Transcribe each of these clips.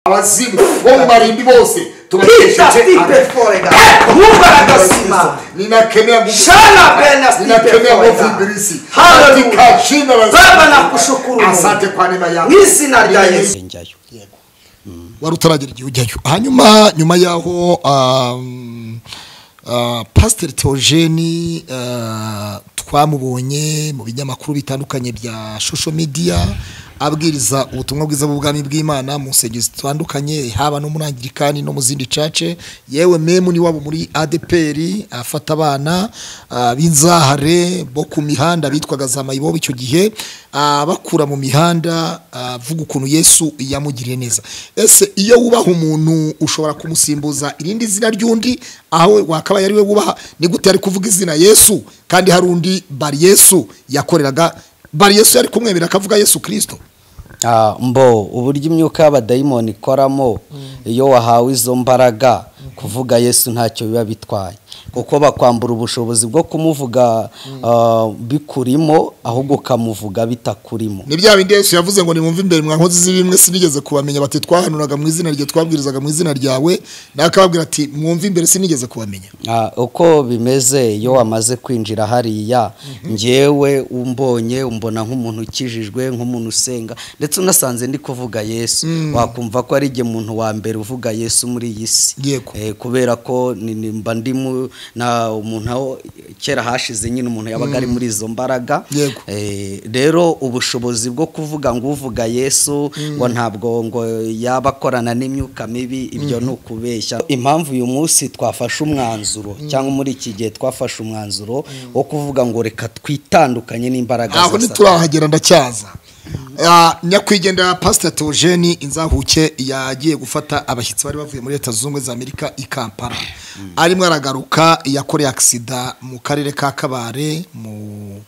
abazimu bo mu marimbi bose Peter, tubakesheje Peter Forega. Mungu anakasima. ninakemea nguvu- Shana bena ninakemea nguvu Forega. ibilisi Hallelujah. katika jina la Baba, Yesu. nakushukuru Mungu. asante kwa neema yako mw'izina rya yesu njyayo wari utaragera igihe ujyayo hanyuma nyuma y'aho um, uh, pasiteri teogeni uh, twamubonye mu binyamakuru bitandukanye bya shosho midiya abwiriza ubutumwa bwiza bw'ubwami bw'imana mu nsengero zitandukanye haba no muri angirikani no mu zindi cace yewe memu ni wabo muri adeperi afata abana uh, b'inzahare bo ku mihanda bitwaga za mayibobo icyo gihe uh, bakura mu mihanda uh, avuga ukuntu yesu yamugiriye neza ese iyo wubaha umuntu ushobora kumusimbuza irindi zina ry'undi aho wakaba yari we wubaha ni gute yari kuvuga izina yesu kandi hari undi bari yesu yakoreraga bari yesu yari kumwemera akavuga yesu kirisito Ah, mbo uburyo imyuka y'abadayimoni ikoramo iyo wahawe izo mbaraga kuvuga yesu ntacyo biba bitwaye kuko bakwambura ubushobozi bwo kumuvuga ah, bikurimo ahubwo ukamuvuga bitakurimo ni bya bindi yesu yavuze ngo nimwumve imbere mwa nkozi z'ibimwe sinigeze kubamenya bati twahanuraga mu izina rye twabwirizaga mu izina ryawe nawe akababwira ati mwumve imbere sinigeze kubamenya Ah, uko bimeze iyo wamaze kwinjira hariya ngewe umbonye umbona nk'umuntu ukijijwe nk'umuntu usenga ndetse unasanze ndi kuvuga yesu wakumva ko ari igihe muntu wa mbere uvuga yesu muri iyi si Yego. Eh, kubera ko ni- ni- mba ndi mu- na umuntu aho kera hashize nyine umuntu yabaga ari muri izo mbaraga Yego. Eh, rero ubushobozi bwo kuvuga ngo uvuga yesu ngo ntabwo ngo yaba akorana n'imyuka mibi ibyo ni ukubeshya impamvu uyu munsi twafashe umwanzuro cyangwa muri iki gihe twafashe umwanzuro wo kuvuga ngo reka twitandukanye n'imbaraga aho za Satani. ntiturahagera ndacyaza Ah, nyakwigendera pasiteri teogeni inzahuke yagiye gufata abashyitsi bari bavuye muri leta zunze ubumwe za amerika i kampala arimo aragaruka yakoreye agisida mu karere ka kabare mu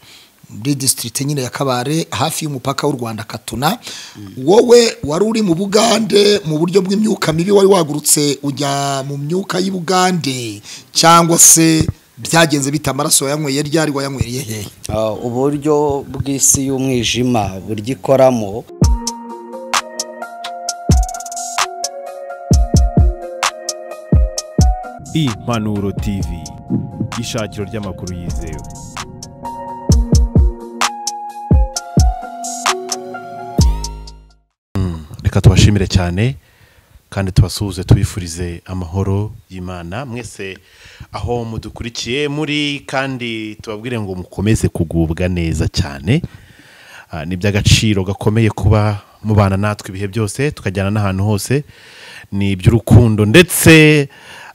muri disitirigiti nyine ya kabare hafi y'umupaka w'u rwanda katuna wowe wari uri mu bugande mu buryo bw'imyuka mibi wari wagurutse ujya mu myuka y'ubugande cyangwa se byagenze bita amaraso wayanyweye ryari wayanyweye hehe Ah, uburyo bw'isi y'umwijima uburyo ikoramo impanuro tv ishakiro ry'amakuru yizewe reka tubashimire cyane kandi tubasuhuze tubifurize amahoro y'imana mwese aho mudukurikiye muri kandi tubabwire ngo mukomeze kugubwa neza cyane Ah, ni iby'agaciro gakomeye kuba mubana natwe ibihe byose tukajyana n'ahantu hose ni iby'urukundo ndetse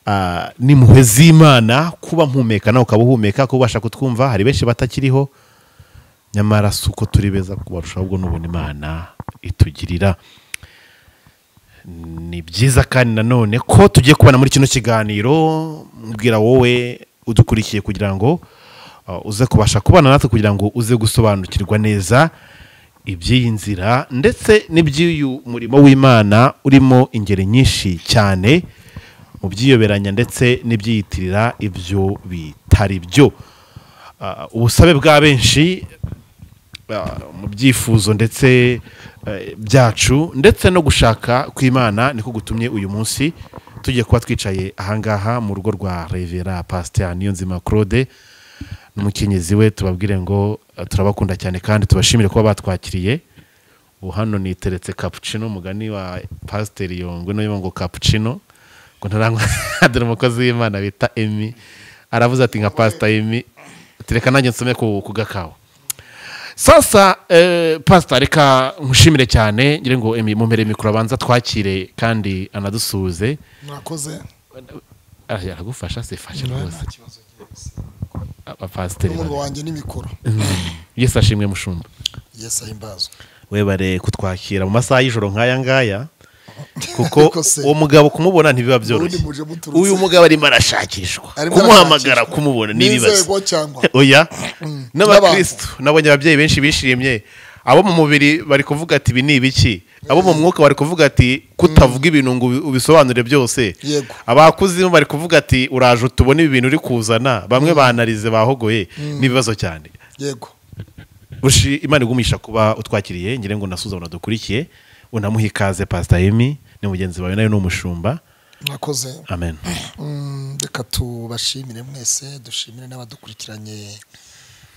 ah, n'impuhwe z'imana kuba mpumeka nawe ukaba uhumeka kuba ubasha kutwumva hari benshi batakiriho nyamara si uko turi beza kubarusha ahubwo n'ubuntu imana itugirira ni byiza kandi nanone ko tugiye kubona muri kino kiganiro mbwira wowe udukurikiye kugira ngo uh, uze kubasha kubana natwe kugira ngo uze gusobanukirwa neza iby'iyi nzira ndetse n'iby'uyu murimo w'imana urimo ingeri nyinshi cyane mu byiyoberanya ndetse n'ibyiyitirira ibyo bitari byo Uh, ubusabe bwa benshi uh, mu byifuzo ndetse eh, byacu ndetse no gushaka kw'imana niko gutumye uyu munsi tugiye kuba twicaye ahangaha mu rugo rwa revera pasiteri niyonzima claude n'umukenyezi we tubabwire ngo eh, turabakunda cyane kandi tubashimire kuba batwakiriye ubu hano niteretse cappuccino umugani wa pasiteri yongwe nayo ngo cappuccino ngo ntarangwa dore umukozi w'imana bita emi aravuze ati nka pasita emi tereka nanjye nsome ku ku gakawa sasa eh, pasita reka nkushimire cyane ngira ngo emi mumere mikoro abanza twakire kandi anadusuhuze mwakoze Ah, aragufasha se fashe rwose kibazo abapasiteri n'umurwa bane. wanjye n'imikoro yesu ashimwe mushumba yesi ahimbazwe webare kutwakira mu masaha y'ijoro nk'aya ngaya kuko Ariko se- uwo mugabo kumubona ntibiba byoroshye muje muturutse. uyu mugabo arimo arashakishwa Arimo kumuhamagara arashakishwa. kumubona ni n'inzego ibibazo cyangwa oya n'abantu. n'abakirisitu nabonye ababyeyi benshi bishimye abo mu mubiri bari kuvuga ati ibi ni ibiki abo mu mwuka bari kuvuga ati kutavuga ibintu ngo ubi- ubisobanure byose Yego. abakuzimu bari kuvuga ati uraje utubone ibi bintu uri kuzana bamwe banarize bahogoye n'ibibazo cyane yego bushi imana igumisha kuba utwakiriye ngira ngo nasuza dukurikiye unamuhe ikaze pasita yemi ni mugenzi wawe nawe ni umushumba mwakoze amen Mm, reka tubashimire mwese dushimire n'abadukurikiranye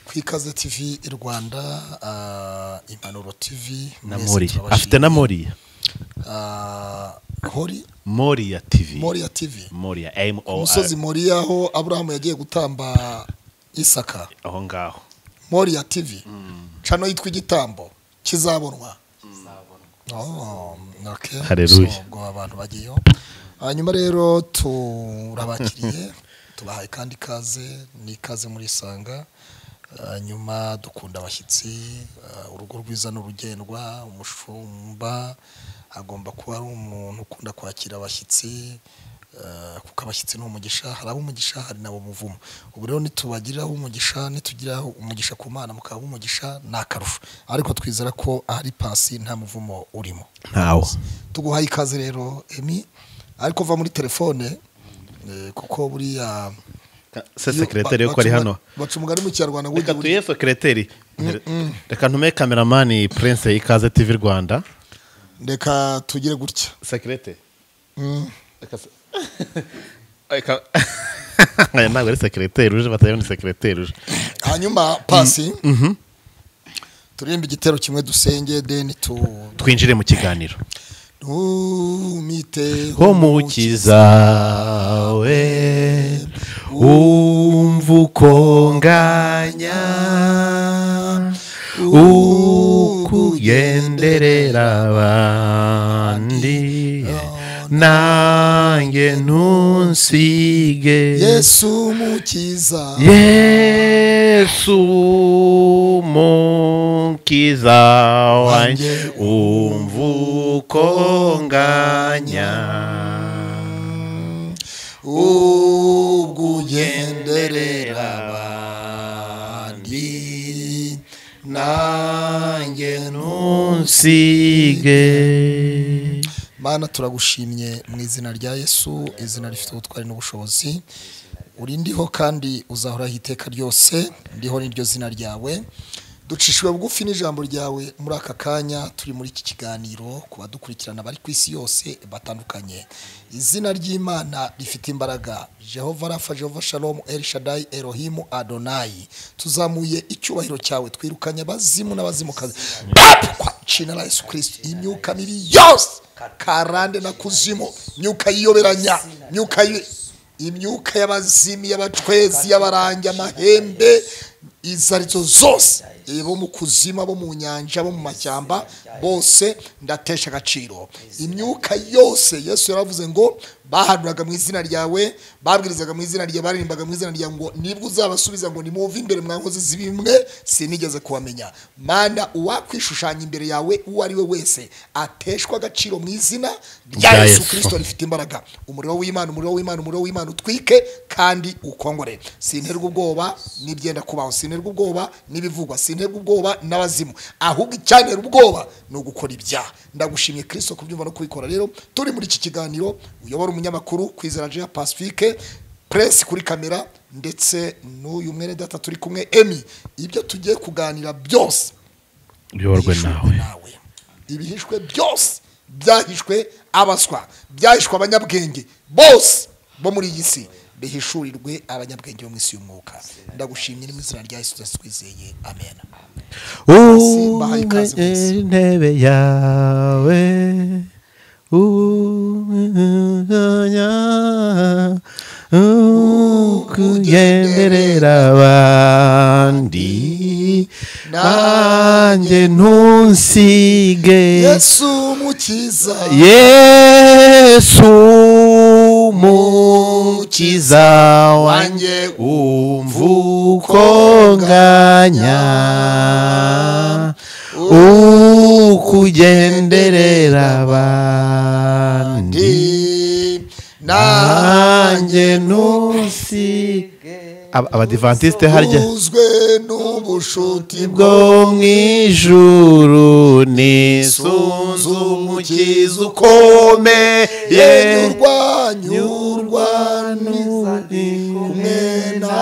ku ikaze tv i rwanda ah, impanuro tv na mwese moriya turabashimiye. afite na moriya Ah, hori moriya tivi moriya tv moriya emu o umusozi moriya aho aburahamu yagiye gutamba isaka aho ngaho moriya tv cano yitwa igitambo kizabonwa Oh, okay. Hallelujah. So, ubwo abantu bagiyeho hanyuma rero turabakiriye tubahaye kandi ikaze ni ikaze muri isanga hanyuma dukunda abashyitsi ah, urugo rwiza n'urugendwa umushumba agomba kuba ari umuntu ukunda kwakira abashyitsi ah, kuko abashyitsi ni umugisha hari ab'umugisha hari nabo muvumo ubu rero nitubagiriraho umugisha nitugiraho umugisha ku mana mukaba umugisha ni akarusho ariko twizera ko ahari pasi nta muvumo urimo ntawo tuguhaye ikaze rero emi ariko va muri telefone eh, kuko buriya se iyo sekireteri ba- yuko ari baca hano umugani- baca umugani mu kinyarwanda ngo reka ujye- tuye sekireteri reka ntume kameramani prince ikaze tivi rwanda reka tugire gutya sekirete Mm. reka se- reka aya ntabwo ari sekireteri uje batayo ni sekireteri uje hanyuma pasi turirimba igitero kimwe dusenge deni tu twinjire mu kiganiro tumite umukiza we umva ukonganya ukugenderera abandi nanjye ntunsige yesu umukiza yesu mukiza wanjye umva ukonganya ubwo ugenderera abandi nanjye ntusige mana turagushimye mu izina rya yesu izina rifite ubutwari n'ubushobozi uri ndiho kandi uzahoraho iteka ryose ndiho n'iryo zina ryawe ducishijwe bugufi n'ijambo ryawe muri aka kanya turi muri iki kiganiro ku badukurikirana bari ku isi yose batandukanye izina ry'imana rifite imbaraga jehova rafa jehova shalomu el shadai erohimu adonayi tuzamuye icyubahiro cyawe twirukanye abazimu n'abazimukazi kwa cina la yesu kirisito imyuka mibi yose karande na kuzimu imyuka yiyoberanya imyuka yi- imyuka y'abazimi y'abacwezi y'abarangi amahembe izo arizo zose bo mu kuzima bo mu nyanja bo mu mashyamba bose ndatesha agaciro imyuka yose yesu yaravuze ngo bahanuraga mu izina ryawe babwirizaga mu izina ryawe baririmbaga mu izina ryawe ngo nibwo uzabasubiza ngo nimuve imbere mwankozi z'ibimwe sinigeze kubamenya mana uwakwishushanya imbere yawe uwo ari we wese ateshwa agaciro mu izina rya Rya yesu Yesu. kirisito rifite imbaraga umuriro w'imana umuriro w'imana umuriro w'imana utwike kandi ukongore sinterwa ubwoba n'ibyenda kubaho sinterwa ubwoba n'ibivugwa sinterwa ubwoba n'abazimu ahubwo icyantera ubwoba ni ugukora ibyaha ndagushimye kirisito kubyumva no kubikora rero turi muri iki kiganiro uyobora umunyamakuru kwizera jean pacifique presi kuri kamera ndetse n'uyu mwene data turi kumwe emi ibyo tugiye kuganira byose uyoborwe nawe ibihishwe byose byahishwe abaswa byahishwe abanyabwenge bose bo muri iyi si bihishurirwe abanyabwenge bo mu isi y'umwuka ndagushimye ni mu izina rya yesu twese twizeye amen Simba, ikaze mwese. intebe yawe umwanya ukugenderera abandi nanjye ntusige yesu mukiza yesu mukiza wanjye umva uko nganya ukugenderera abandi nanjye ntusige abadivantisite harya uzwe n'ubushuti bwo mu ijuru ni sunzu umukiza ukomeye urwanyurwa kumwe na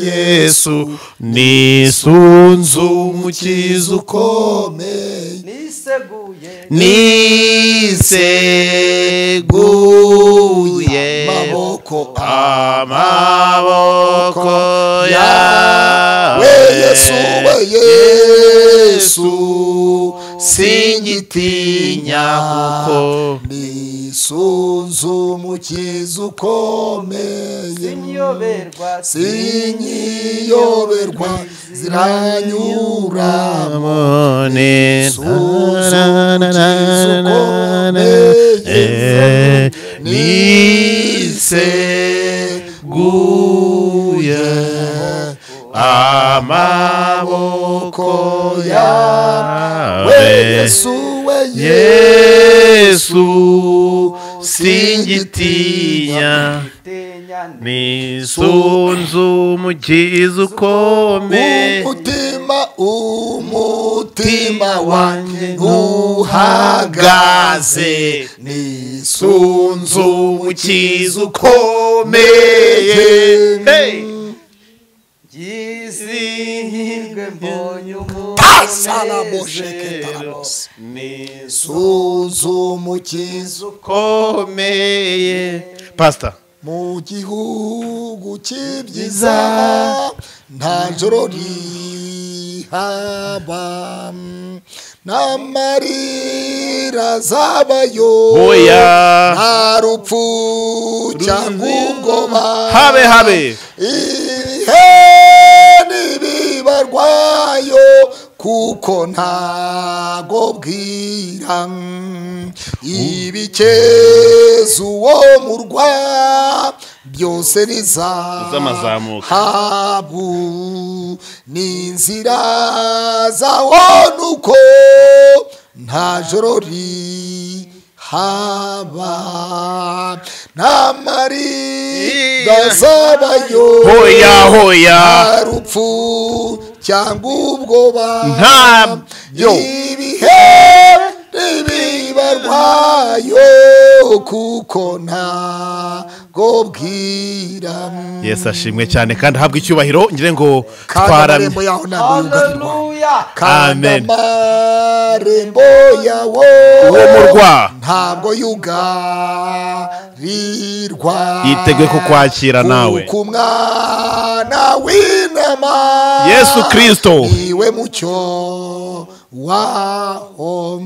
yesu ni sunzu umukiza ukomeye niseguye niseguye amaboko amaboko we yesu we yawe yesu singitinya kuko nisunzu umukiza ukomeye Sinyoberwa, sinyiyoberwa ziranyuramo Amone. Niseguye. niseguye amaboko yawe Yesu we yesu singitinya tenyane. nisunzu umukiza ukomeye umutima umutima wanjye uhagaze nisunzu umukiza ukomeye Hey! Yizihirwe mbonye Pasalabosheketa. sunzu umukiza ukomeye pasita mu gihugu cy'ibyiza nta joro rihaba n'amarira zabayo oya nta rupfu cyangwa ubwoba habe habe ibihe ntibibarwayo kuko ntago bwira ibikeza uwo murwa byose Bizamazamuka. habu n'inzira zawona uko nta joro rihaba n'amarira azabayo hoya hoya nta rupfu cyangwa ubwoba Nta- yo. ibihe ntibibarwayo kuko ntago bwira yesi ashimwe cyane kandi ahabwa icyubahiro ngira ngo kandi twaramye amarembo yaho ntabwo yugarirwa Haleluya. kandi Amen. amarembo yawo uwo murwa ntabwo yugarirwa Yiteguye kukwakira nawe. kuko umwana w'intama yesu kirisito niwe mucyo waho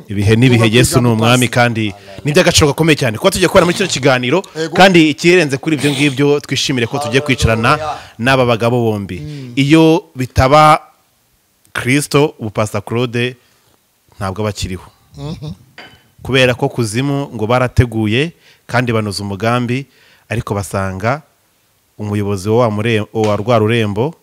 ibihe n'ibihe yesu ni umwami kandi ni iby'agaciro gakomeye cyane kuba tugiye kubona muri kino kiganiro kandi ikirenze kuri ibyo ngibyo twishimire ko tugiye kwicarana n'aba bagabo bombi iyo bitaba kirisito ubu pasita claude ntabwo aba akiriho kubera ko kuzimu ngo barateguye kandi banoza umugambi ariko basanga umuyobozi wa wa mure- wa rwa rurembo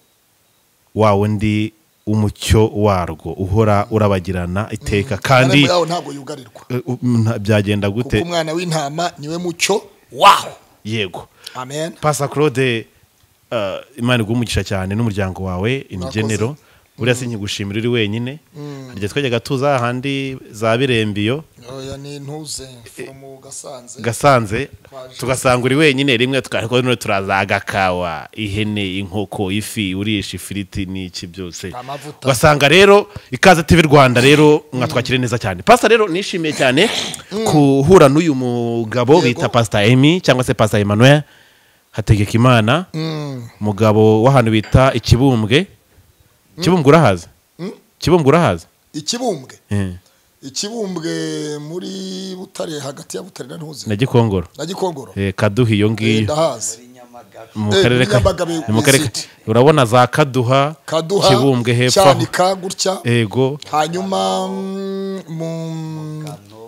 wa wundi w'umucyo warwo uhora urabagirana iteka kandi amarembo yawo ntabwo yugarirwa Eh, u- m- nta- byagenda kuko gute umwana w'intama niwe mucyo waho yego amen pasa claude eh, imana iguha umugisha cyane n'umuryango wawe imigenero buriya sinkigushimira uri wenyine harya twajyaga tuza hahandi za birembiyo oya ni ntuze mu gasanze gasanze tugasanga uri wenyine rimwe tukariko none turaza agakawa ihene inkoko ifi urisha ifiriti n'iki byose Amavuta. ugasanga rero ikaze TV Rwanda rero mwatwakire neza cyane pasta rero nishimiye cyane guhura n'uyu mugabo bita pasta Emi cyangwa se pasta Emmanuel hategeka imana mugabo w'ahantu bita ikibumbwe kibumbwe urahazi kibumbwe urahazi ikibumbwe Eh, ikibumbwe muri butare hagati ya butare na ntuze na gikongoro na gikongoro Eh, kaduha iyo Eh, ngiyo ndahazi mu Eh, karere ka Nyamagabe mu karere City. ka- urabona za kaduha kaduha kibumbwe hepfo aho. cyanika gutya ego hanyuma mm, mu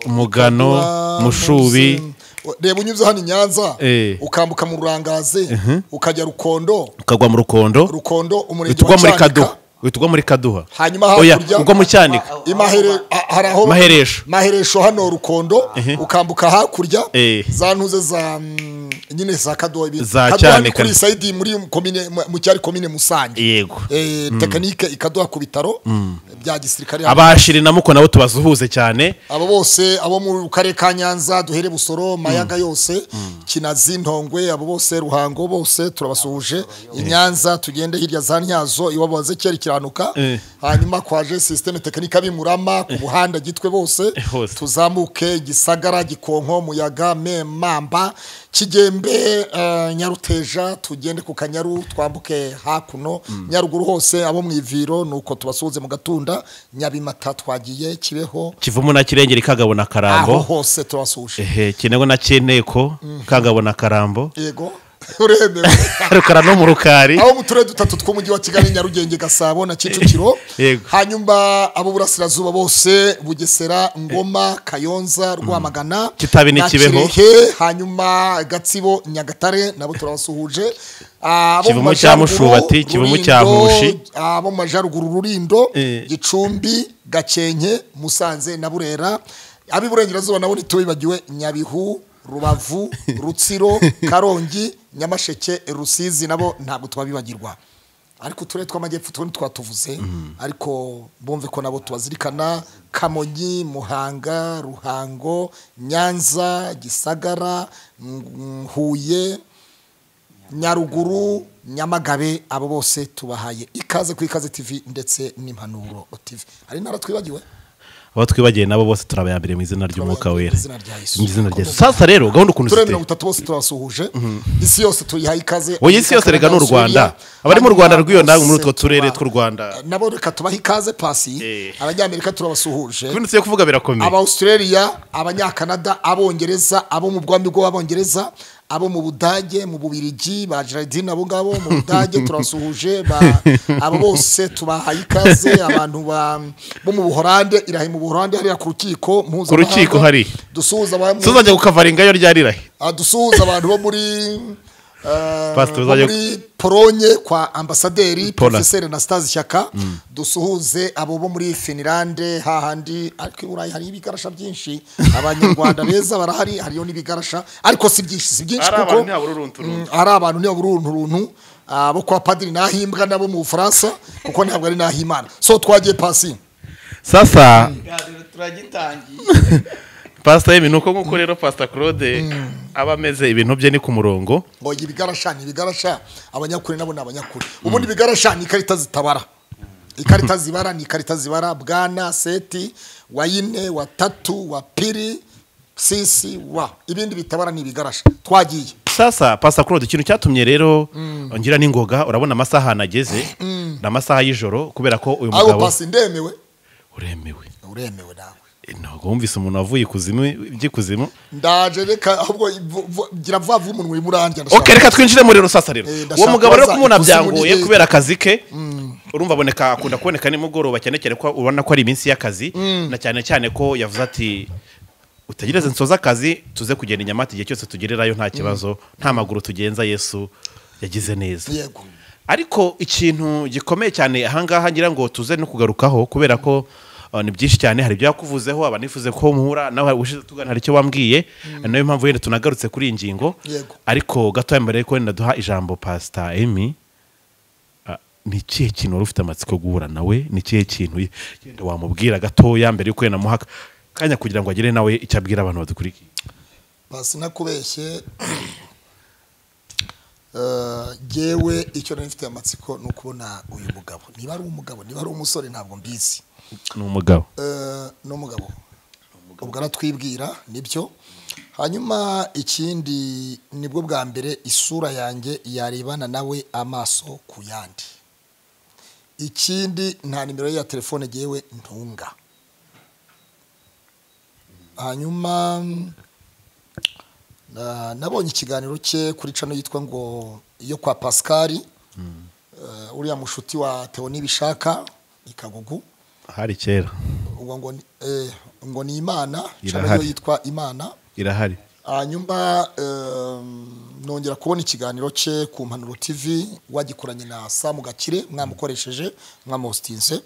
mugano Kaduha, mushubi Musi. reba unyuze hano i nyanza Eh. ukambuka mu rurangazi ukajya rukondo ukagwa mu rukondo rukondo umurenge utugwa wa muri cyanika kaduha utugwa muri kaduha hanyuma oya hakurya ugwa mu cyanika imahere a- hari aho Maheresho. maheresho hano rukondo ukambuka hakurya Eh. za ntuze za mm, nyine za kadobi Za Kadoha ni Cyanika. kuri sayidi muri komine mu- mu cyari komine musange yego eh, tekinike ikaduha ku bitaro bya gisirikare abashiri na muko nabo tubasuhuze cyane abo bose abo mu karere ka nyanza duhere busoro mayaga yose kinazi ntongwe abo bose ruhango bose turabasuhuje i nyanza tugende hirya za ntyazo iwabo bazekera ikiranuka Eh. hanyuma kwaje sisiteme tekinika bimurama ku buhanda gitwe bose Hose. tuzamuke gisagara gikonko muyaga memamba kigembe eh, nyaruteja tugende ku kanyaru twambuke hakuno nyaruguru hose abo mu iviro nuko tubasuhuze mu gatunda nyabimata twagiye kibeho kivumu na kirengeri kagabo na aho karambo hose turabasuhuje ehe kinengo na cyenteko kagabo na karambo yego uremewe rukara no mu rukari aho mu turere dutatu tw'umujyi wa kigali nyarugenge gasabo na kicukiro Yego. hanyuma abo burasirazuba bose bugesera ngoma kayonza rwamagana Kitabi ni na Kibeho. Kirehe, hanyuma gatsibo nyagatare nabo turabasuhuje abo mu Kivumu cya Majyaruguru, Mushubati, Kivumu cya Rulindo, Mushi. abo mu majyaruguru rurindo Eh. gicumbi gakenke musanze na burera ab'iburengerazuba nabo ntitubibagiwe nyabihu rubavu rutsiro karongi nyamasheke rusizi nabo ntabwo twabibagirwa ariko uturere tw'amajyepfo tundi twatuvuze ariko bumve ko nabo tubazirikana kamonyi muhanga ruhango nyanza gisagara mm, huye nyaruguru nyamagabe abo bose tubahaye ikaze ku ikaze tv ndetse n'impanuro tv hari intara twibagiwe abo twibagiwe nabo bose turabayambere mu izina ry'umwuka wera Mu izina rya Yesu. mu izina rya Yesu. sasa rero gahunda ukuntu turere mirongo ziteye itatu bose turabasuhuje isi yose tuyihaye ikaze oya isi yose reka ni u rwanda abari mu rwanda rw'iyo nawe muri utwo turere tw'u rwanda nabo reka tubahe ikaze pasi Eh. abanyamerika turabasuhuje ibintu yo kuvuga birakomeye aba australia abanyakanada abongereza abo mu bwami bw'abongereza abo mu budage mu bubirigi ba gerardine abo ngabo mu budage turasuhuje ba- abo bose tubahaye ikaze abantu ba- bo mu buhorande irahe mu buhorande hariya ku rukiko mpuzamahanga. rukiko hari. dusuhuza abantu tuzajya gukavaringayo ryarirahe Ah, dusuhuza abantu bo muri eh, Pastor, bo uzajya- muri polonye kwa ambasaderi Pola. porofeseri anastase shyaka dusuhuze abo bo muri finilande hahandi ariko i burayi hari ibigarasha byinshi abanyarwanda beza barahari hariyo n'ibigarasha ariko si byinshi si byinshi Ari abantu kuko ntiyabura urunturuntu. Mm, ari abantu ntiyabura urunturuntu abo kwa padiri nahimbwa nabo mu bufaransa kuko ntabwo ari nahimana so twagiye pasi sasa ikiganiro turagitangiye pasita yemi ni uko nk'uko rero pasita claude aba ameze ibintu bye ni ku murongo ngo ibigarasha ni ibigarasha abanyakuri nabo ni abanyakuri ubundi ibigarasha ni ikarita zitabara ikarita zibara ni ikarita zibara bwana seti wa ine wa tatu wa piri sisi wa ibindi bitabara ni ibigarasha twagiye sasa pasita claude ikintu cyatumye rero ngira n'ingoga urabona amasaha ahantu ageze ni amasaha y'ijoro kubera ko uyu aho mugabo pasi ndemewe uremewe uremewe nawe Eh, ntabwo wumvise umuntu wavuye ikuzimu by'ikuzimu ndaje reka ahubwo vu- vu- gira vuba vuba umunwa urimo urangira ndashaka- ok reka twinjire muri rero sasa rero Eh, ndashaka uwo mugabo rero kubaza kumubona ikuzimu byangoye ni- kubera akazi ke urumva aboneka akunda kuboneka nimugoroba cyane cyane ko ubona ko ari iminsi y'akazi na cyane cyane ko yavuze ati utegereze nsoze akazi tuze kugenda i nyamata igihe cyose tugererayo nta kibazo nta maguru tugenza yesu yagize neza yego ariko ikintu gikomeye cyane ahangaha ngira ngo tuze no kugarukaho kubera ko uh, ni byinshi cyane hari ibyo yakuvuzeho abanifuze ko muhura nawe ushize tugana hari icyo wambwiye niyo mpamvu wenda tunagarutse kuri iyi ngingo Yego. ariko gatoya mbere yuko wenda duha ijambo pasita emi ah, ni ikihe kintu wari ufite amatsiko yo guhura nawe ni ikihe kintu ye- yenda wamubwira gatoya mbere yuko wenda muha kanya kugira ngo agire nawe icyo abwira abantu badukurikiye pasi nakubeshye Eh, jewe icyo nari mfite amatsiko ni ukubona uyu mugabo niba ari umugabo niba ari umusore ntabwo mbizi ni umugabo Eh, ni umugabo ubwo aratwibwira nibyo hanyuma ikindi nibwo bwa mbere isura yanjye yarebana nawe amaso ku yandi ikindi nta nimero ye ya telefone ngewe ntunga hanyuma na- nabonye ikiganiro cye kuri cano yitwa ngo yo kwa pasikari uriya mushuti wa tewo nibishaka ikagugu hari kera ubwo ngo ni- eh, ngo ni imana Irahari. cyangwa yitwa imana irahari hanyuma em, nongera kubona ikiganiro cye ku mpanuro tv wagikoranye na samu gakire mwamukoresheje mwamositinse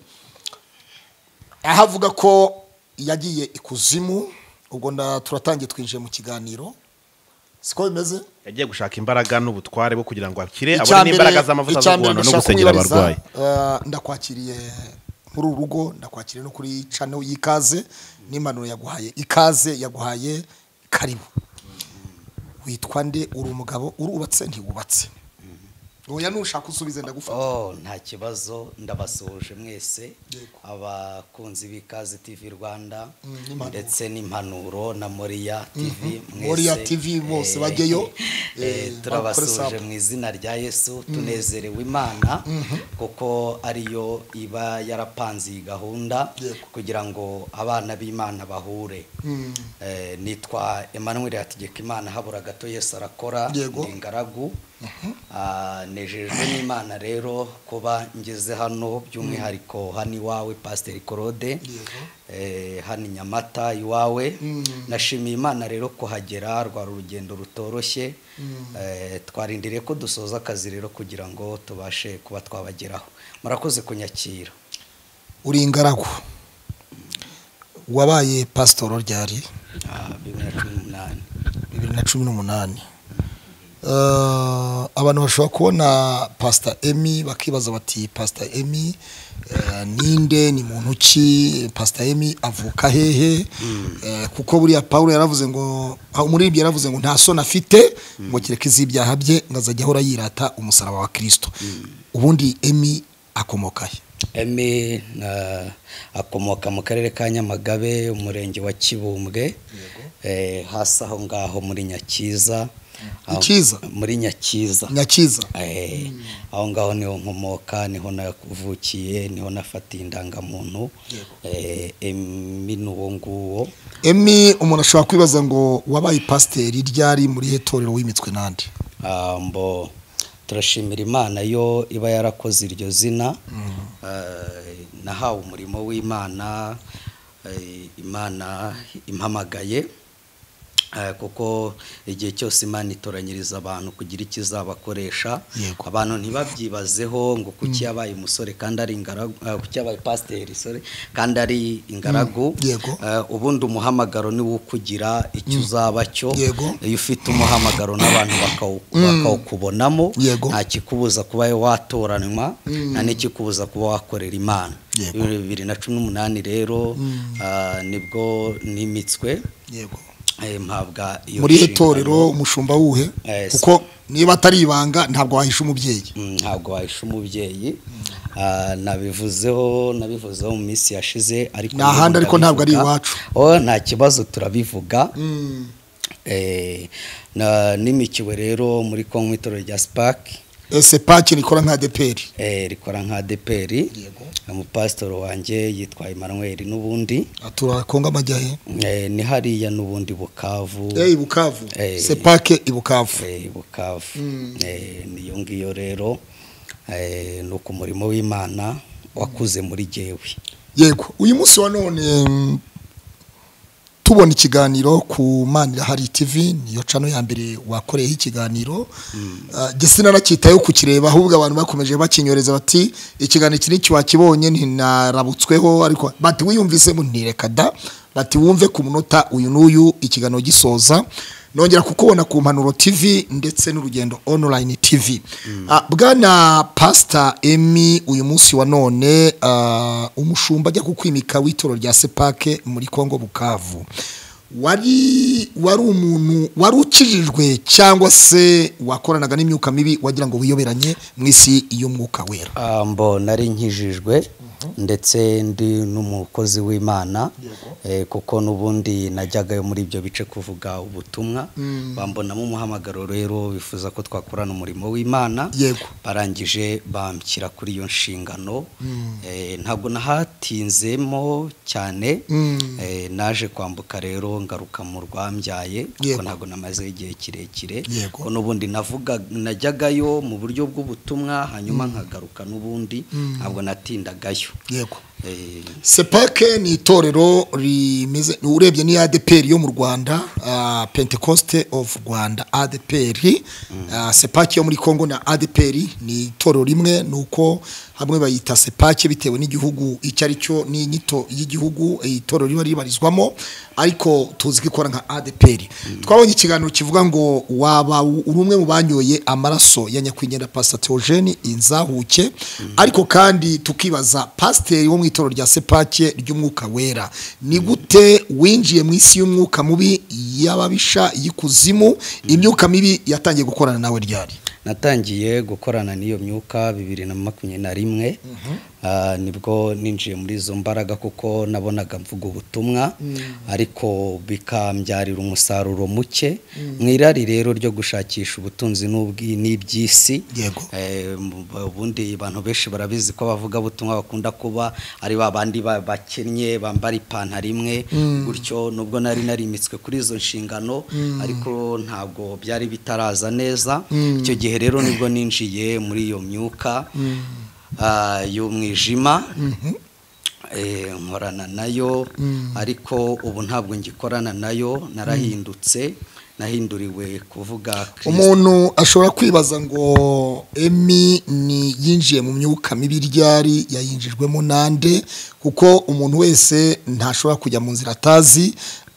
aho avuga ko yagiye ikuzimu ubwo nda- turatangiye twinjiye mu kiganiro siko bimeze yagiye gushaka imbaraga n'ubutware bwo kugira ngo akire Icya abone mbere- n'imbaraga z'amavuta icya zo mbere guhana no ndashaka gusengera kumwibariza, abarwayi eh, ndakwakiriye muri uru rugo ndakwakiriye no kuri channel y'ikaze n'impanuro yaguhaye ikaze yaguhaye karibu witwa nde uri umugabo urubatse ntiwubatse oya nushaka usubize ndagufata Oh, nta kibazo ndabasuhuje mwese Yego. abakunzi b'ikazi TV Rwanda n'impanuro. ndetse n'impanuro na Moria TV mwese Moria TV bose Eh, bajyeyo, eh, eh, turabasuhuje bakore mu izina rya Yesu tunezerewe Imana kuko ariyo iba yarapanze iyi gahunda Yego. kugira ngo abana b'Imana bahure Eh, nitwa Emmanuel Hategekimana habura gato Yesu arakora Yego. ndi ingaragu Ah, nejejwe n'imana rero kuba ngeze hano by'umwihariko hano iwawe pasiteri korode Yego. eh, hano i nyamata iwawe nashimiye imana rero kuhagera rwari urugendo rutoroshye Eh, twarindiriye ko dusoza akazi rero kugira ngo tubashe kuba twabageraho murakoze kunyakira uri ingaragu wabaye pasitoro ryari Ah, bibiri na cumi n'umunani bibiri na cumi n'umunani Eh, abantu bashobora kubona pasita emi bakibaza bati pasita emi eh, ninde ni muntu ki pasita emi avuka hehe Eh, kuko buriya paul yaravuze ngo umuririmbyi yaravuze ngo nta soni afite ngo kereka iz'ibyaha bye ngo azajya ahora yirata umusaraba wa kirisito ubundi emi akomoka he Emi na- akomoka mu karere ka Nyamagabe umurenge wa Kibumbwe eh, hasi aho ngaho muri Nyakiza Aho- Ikiza? muri Nyakiza nyakiza Eh, aho ngaho niho nkomoka niho navukiye niho nafatiye indangamuntu Eh, Emi ni uwo nguwo emi umuntu ashobora kwibaza ngo wabaye pasiteri ryari muri he torero w'imitwe n'andi Ah, mbo turashimira imana yo iba yarakoze iryo zina Eh, nahawe umurimo w'imana eh, imana impamagaye Eh, kuko igihe cyose imana itoranyiriza abantu kugira icyo izabakoresha Yego. abantu ntibabyibazeho ngo kuki yabaye umusore kandi ari ingaragu eh, kuki yabaye pasiteri sorry, kandi ari ingaragu Yego. Eh, ubundi umuhamagaro niwo ukugira icyo uzaba cyo Yego. iyo ufite umuhamagaro n'abantu bakawu- bakawukubonamo Yego. nta kikubuza kuba watoranywa nta n'ikikubuza kuba wakorera imana Yego. bibiri na cumi n'umunani rero ah, nibwo nimitswe yego eh, mpabwa iyo muri nshingano. itorero umushumba wuhe Eh, kuko niba atari ibanga ntabwo wahisha umubyeyi Mm, ntabwo wahisha umubyeyi Ah, nabivuzeho nabivuzeho mu minsi yashize ariko Ni ahandi ariko ntabwo ari turabivuga. iwacu. oh, nta kibazo turabivuga eh, na- n'imikiwe rero muri kongo itorero rya sipaki ese paki nikora nka deperi eh, rikora nka adeperi Yego. umupasitori wanjye yitwa emmanuel n'ubundi atura kongo amajya he eh, ni hariya n'ubundi bukavu eh ibukavu Eh. se pake ibukavu Eh, bukavu Eh, niyo ngiyo rero eh, ni uku umurimo w'imana wakuze muri jyewe yego uyu munsi wa none mm, tubona ikiganiro ku manira hari tv niyo cano ya mbere wakoreyeho ikiganiro Ah, jye sinanacyitayeho kukireba ahubwo abantu bakomeje bakinyoreza bati ikiganiro iki ni kiwakibonye ntinarabutsweho ariko bati wiyumvisemo ntireka da bati wumve ku munota uyu n'uyu ikiganiro gisoza nongera kukubona ku mpanuro tv ndetse n'urugendo online tv Ah, bwana pasita emi uyu munsi wa none ah, umushumba ajya kukwimika w'itoro rya sepake muri kongo bukavu wari wari umuntu wari ukijijwe cyangwa se wakoranaga n'imyuka mibi wagira ngo wiyoberanye mu isi y'umwuka wera Ah, mbo nari nkijijwe ndetse ndi n'umukozi w'imana eh, kuko n'ubundi najyagayo muri ibyo bice kuvuga ubutumwa bambonamo umuhamagaro rero bifuza ko twakorana umurimo w'imana Yego. barangije banshyira kuri iyo nshingano Eh, ntabwo nahatinzemo cyane Eh, naje kwambuka rero ngaruka mu rwambyaye kuko Yego. ntabwo namazeho igihe kirekire Yego. ko n'ubundi navuga najyagayo mu buryo bw'ubutumwa hanyuma nkagaruka n'ubundi ntabwo natindagayo yego Eh, sepake ni itorero rimeze urebye ni adeperi yo mu rwanda ah, pentecoste of rwanda adeperi Ah, sepake yo muri congo na adeperi ni itorero rimwe ni uko hamwe bayita sepake bitewe n'igihugu icyo ari cyo n'inyito y'igihugu eh, itorero riba ribarizwamo ariko tuzi ko ikora nka adeperi twabonye ikiganiro kivuga ngo waba uri umwe mu banyoye amaraso ya nyakwigendera pasita teogene inzahuke ariko kandi tukibaza pasiteri wo mu itorero rya sepake ry'umwuka wera ni gute winjiye mu isi y'umwuka mubi y'ababisha y'ikuzimu imyuka mibi yatangiye gukorana nawe ryari natangiye gukorana n'iyo myuka bibiri na makumyabiri na rimwe Ah, nibwo ninjiye muri izo mbaraga kuko nabonaga mvuga ubutumwa ariko bikambyarira umusaruro muke mu irari rero ryo gushakisha ubutunzi n'ubwi- n'iby'isi Yego. Eh, mu- ubundi abantu benshi barabizi ko abavuga butumwa bakunda kuba ari ba bandi ba- bakennye bambara ipantaro imwe gutyo nubwo nari narimitswe kuri izo nshingano ariko ntabwo byari bitaraza neza icyo gihe rero nibwo ninjiye muri iyo myuka ah, y'umwijima eh, nkorana nayo ariko ubu ntabwo ngikorana nayo narahindutse nahinduriwe kuvuga Kristo. umuntu ashobora kwibaza ngo emi ni yinjiye mu myuka mibi ryari yayinjijwemo nande kuko umuntu wese ntashobora kujya mu nzira atazi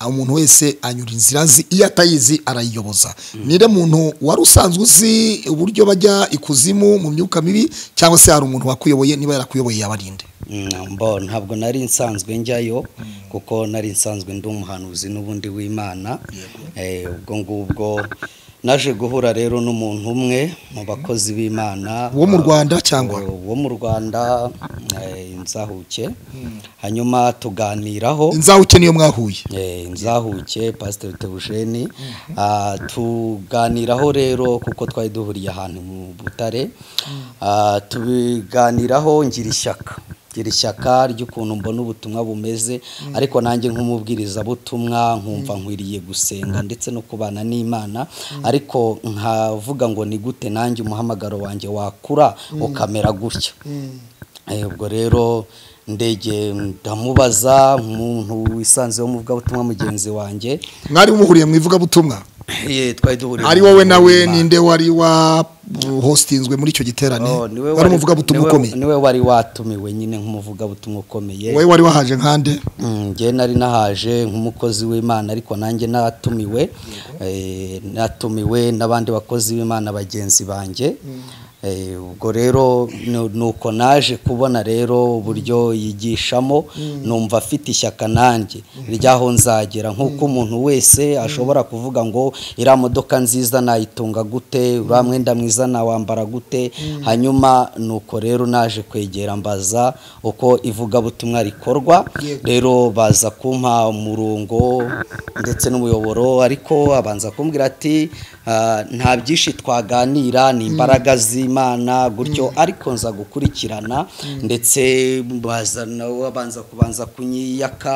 umuntu wese anyura inzira azi iyo atayizi arayiyoboza nire muntu wari usanzwe uzi uburyo bajya ikuzimu mu myuka mibi cyangwa se hari umuntu wakuyoboye niba yarakuyoboye yabarinde Mm, mbo ntabwo nari nsanzwe njyayo kuko nari nsanzwe ndi umuhanuzi n'ubundi w'imana Eh, ubwo ngubwo naje guhura rero n'umuntu umwe mu bakozi b'imana Wo mu Rwanda cyangwa? Eh, wo mu rwanda eh, inzahuke hanyuma tuganiraho inzahuke niyo mwahuye Eh, nzahuke pasiteri tebujeni Ah, tuganiraho rero kuko twari duhuriye ahantu mu butare Ah, tubiganiraho ngira ishyaka ngira ishyaka ry'ukuntu mbona ubutumwa bumeze ariko nanjye nk'umubwirizabutumwa nkumva nkwiriye gusenga ndetse no kubana n'imana ariko nkavuga ngo ni gute nanjye umuhamagaro wanjye wakura ukamera gutya Eh, ubwo rero ndege ndamubaza umuntu wisanzeho mu bw'ubutumwa mugenzi wanjye mwari muhuriye mu ivugabutumwa Eh, twari duhuriye ari mu wowe nawe murima. ninde wari wa hostinzwe muri icyo giterane Oh, niwe wari umuvugabutumwa niwe- ukomeye niwe wari watumiwe nyine nk'umuvugabutumwa ukomeye wowe wari wahaje nkande Mm, njye nari nahaje nk'umukozi w'imana ariko nanjye natumiwe Eh, natumiwe n'abandi bakozi b'imana bagenzi banjye Eh, ubwo rero nu- nuko naje kubona rero uburyo yigishamo numva afite ishyaka nanjye ryaho nzagera nk'uko umuntu wese ashobora kuvuga ngo iriya modoka nziza nayitunga gute uriya mwenda mwiza nawambara gute hanyuma nuko rero naje kwegera mbaza uko ivugabutumwa rikorwa rero baza kumpa umurongo ndetse n'umuyoboro ariko abanza kumbwira ati "Ah, nta byinshi twaganira ni imbaraga z'imana gutyo ariko nza gukurikirana ndetse bazana abanza kubanza kunyiyaka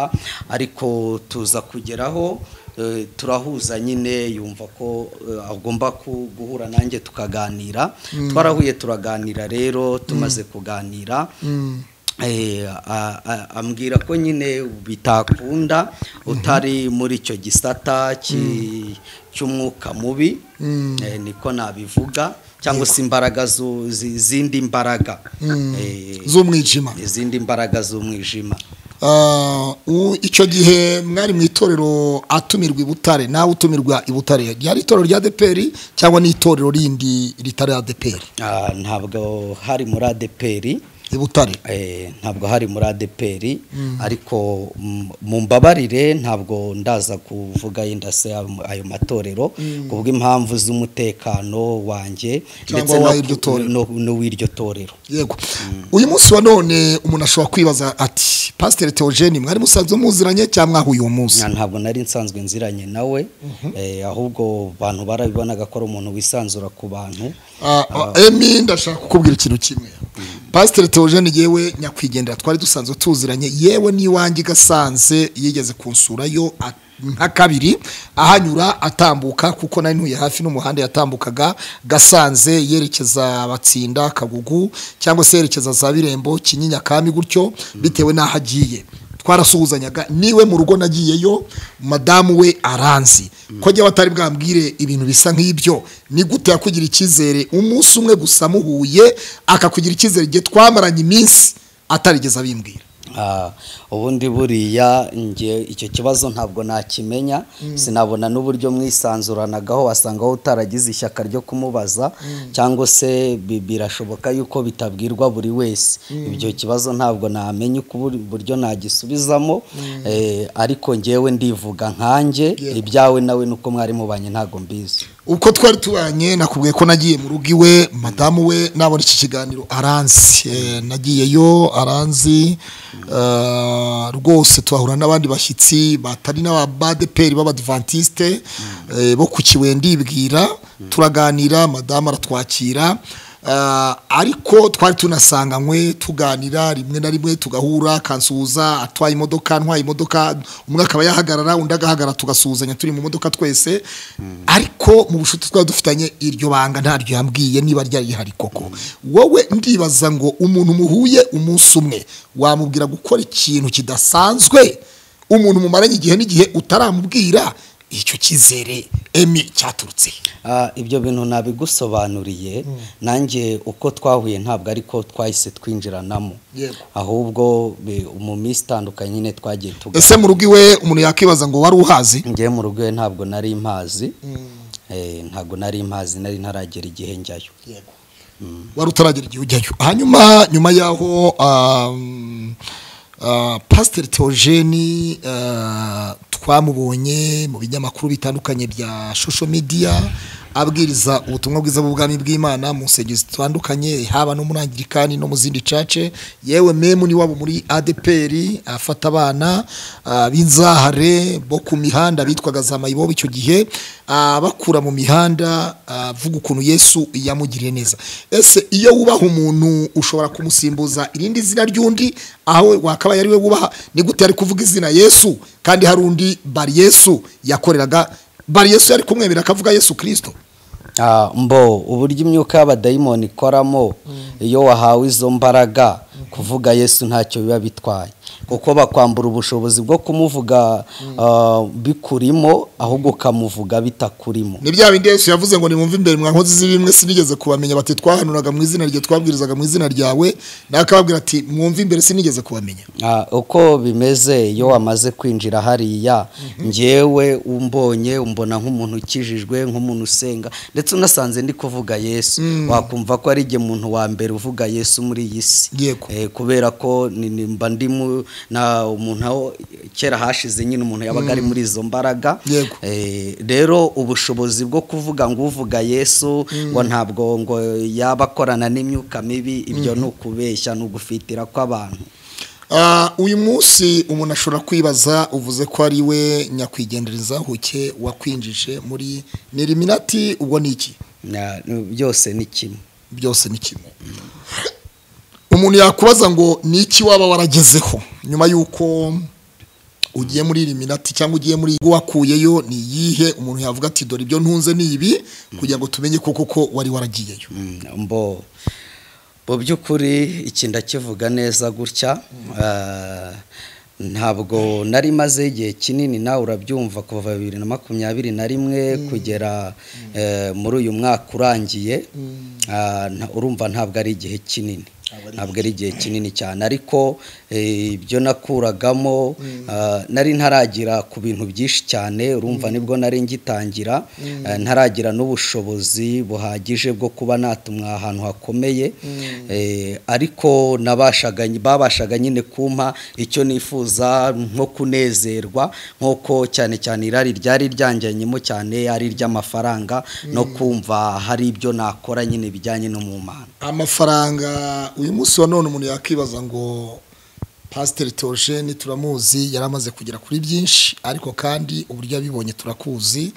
ariko tuza kugeraho eh, turahuza nyine yumva ko eh, agomba ku- guhura nanjye tukaganira twarahuye turaganira rero tumaze kuganira Eh, a- a- ambwira ko nyine bitakunda utari muri icyo gisata ki- cy'umwuka mubi Eh, niko nabivuga cyangwa se imbaraga zu- zi- zindi mbaraga Eh, z'umwijima izindi mbaraga z'umwijima Ah, u- icyo gihe mwari mu itorero atumirwa i butare nawe utumirwa i butare ryari itorero rya deperi cyangwa n'itorero rindi ritari ya deperi Ah, ntabwo hari muri adeperi i butare Eh, ntabwo hari muri adeperi ariko mm, mu mbabarire ntabwo ndaza kuvuga yenda se ayo- ayo matorero kubw'impamvu z'umutekano wanjye Cyangwa ndetse no- w'iryo torero. no- n'uw'iryo torero yego uyu munsi wa none umuntu ashobora kwibaza ati pasiteri teogeni mwari musanzwe muziranye cyangwa mwahuye uwo munsi Nta- ntabwo nari nsanzwe nziranye nawe eh, ahubwo abantu barabibonaga ko ari umuntu wisanzura ku bantu Ah, ah, emi ndashaka kukubwira ikintu kimwe pasiteri teogene yewe nyakwigendera twari dusanzwe tuziranye yewe n'iwanjye igasanze yigeze kunsurayo nka kabiri ahanyura atambuka kuko nari ntuye hafi n'umuhanda yatambukaga gasanze yerekeza batsinda kagugu cyangwa se yerekeza za birembo kinyinya kami gutyo bitewe n'aho agiye twarasuhuzanyaga niwe mu rugo nagiyeyo madamu we aranzi ko njyewe atari bwambwire ibintu bisa nk'ibyo ni gute yakugira icyizere umunsi umwe gusa muhuye akakugira icyizere igihe twamaranye iminsi atarigeze abimbwira Ah, ubundi buriya njye icyo kibazo ntabwo nakimenya sinabona n'uburyo mwisanzuranagaho wasangaho utaragize ishyaka ryo kumubaza cyangwa se bi- birashoboka yuko bitabwirwa buri wese ibyo kibazo ntabwo namenya uko buri- uburyo nagisubizamo eh, ariko ngewe ndivuga nkanjye ibyawe nawe nuko mwari mubanye ntabwo mbizi ubwo twari tubanye nakubwiye ko nagiye mu rugo iwe madamu we nabona iki kiganiro aranzi Eh, nagiyeyo aranzi eh, rwose tuhahura n'abandi bashyitsi batari n'abadeperi b'abadivantisite eh, bo ku kibuye ndibwira turaganira madamu aratwakira Eh, ariko twari tunasanganywe tuganira rimwe na rimwe tugahura akansuhuza atwaye imodoka ntwaye imodoka umwe akaba yahagarara undi agahagarara tugasuhuzanya turi mu modoka twese ariko mu bushuti twaba dufitanye iryo banga ntaryo yambwiye niba ryari rihari koko wowe ndibaza ngo umuntu muhuye umunsi umwe wamubwira gukora ikintu kidasanzwe umuntu mumaranye igihe n'igihe utaramubwira icyo cyizere emi cyaturutse he? Ah, ibyo bintu nabigusobanuriye nanjye uko twahuye ntabwo ariko twahise twinjiranamo Yego. ahubwo be- mu minsi itandukanye nyine twagiye ese tuganira mu rugo iwe umuntu yakwibaza ngo wari uhazi ngewe mu rugo iwe ntabwo nari impazi Eh, ntabwo nari impazi nari ntaragera igihe njyayo wari utaragera igihe ujyayo hanyuma nyuma y'aho um, uh, pasiteri teogeni uh, twamubonye mu binyamakuru bitandukanye bya shosho midiya abwiriza ubutumwa bwiza bw'ubwami bw'imana mu nsengero zitandukanye haba no muri angirikani no mu zindi cace yewe memu ni wabo muri adeperi afata abana uh, b'inzahare bo ku mihanda bitwaga za mayibobo icyo gihe uh, bakura mu mihanda uh, avuga ukuntu yesu yamugiriye neza ese iyo wubaha umuntu ushobora kumusimbuza irindi zina ry'undi aho wakaba yari we wubaha ni gute yari kuvuga izina yesu kandi hari undi bari yesu yakoreraga bari yesu yari kumwemera akavuga yesu kirisito Ah, mbo uburyo imyuka y'abadayimoni ikoramo iyo wahawe izo mbaraga kuvuga yesu ntacyo biba bitwaye kuko bakwambura ubushobozi bwo kumuvuga ah, bikurimo ahubwo ukamuvuga bitakurimo ni bya bindi yesu yavuze ngo nimwumve imbere mwa nkozi z'ibimwe sinigeze kubamenya bati twahanuraga mu izina rye twabwirizaga mu izina ryawe nawe akababwira ati mwumve imbere sinigeze kubamenya Ah, uko bimeze iyo wamaze kwinjira hariya ngewe umbonye umbona nk'umuntu ukijijwe nk'umuntu usenga ndetse unasanze ndi kuvuga yesu wakumva ko ari igihe muntu wa mbere uvuga yesu muri iyi si Yego. Eh, kubera ko ni- ni- mba ndi mu- na umuntu aho kera hashize nyine umuntu yabaga ari muri izo mbaraga Yego. Eh, rero ubushobozi bwo kuvuga ngo uvuga yesu ngo ntabwo ngo yaba akorana n'imyuka mibi ibyo ni ukubeshya ni ugufitira kw'abantu Ah, uyu munsi umuntu ashobora kwibaza uvuze ko ari we nyakwigendereza huke wakwinjije muri niriminati ubwo ni iki Na- ni- byose ni kimwe byose ni kimwe umuntu yakubaza ngo ni iki waba waragezeho nyuma y'uko ugiye muri iriminati cyangwa ugiye muri ibyo wakuyeyo ni iyihe umuntu yavuga ati dore ibyo ntunze ni ibi kugira ngo tumenye ko koko wari waragiyeyo Mm, mbo mu by'ukuri iki ndakivuga neza gutya ah, ntabwo nari maze igihe kinini nawe urabyumva kuva bibiri na makumyabiri na rimwe kugera eh, muri uyu mwaka urangiye Ah, nta- urumva ntabwo ari igihe kinini ntabwo ari igihe kinini cyane ariko eh, ibyo nakuragamo ah, nari ntaragira ku bintu byinshi cyane urumva nibwo nari ngitangira eh, ntaragira n'ubushobozi buhagije bwo kuba natumwa ahantu hakomeye eh, ariko nabashaga babashaga nyine kumpa icyo nifuza nko kunezerwa nk'uko cyane cyane irari ryari ryanjyanyemo cyane ari iry'amafaranga no kumva hari ibyo nakora nyine bijyanye no mu mpano amafaranga uyu munsi wa none umuntu yakwibaza ngo pasiteri teogeni turamuzi yari amaze kugera kuri byinshi ariko kandi uburyo yabibonye turakuzi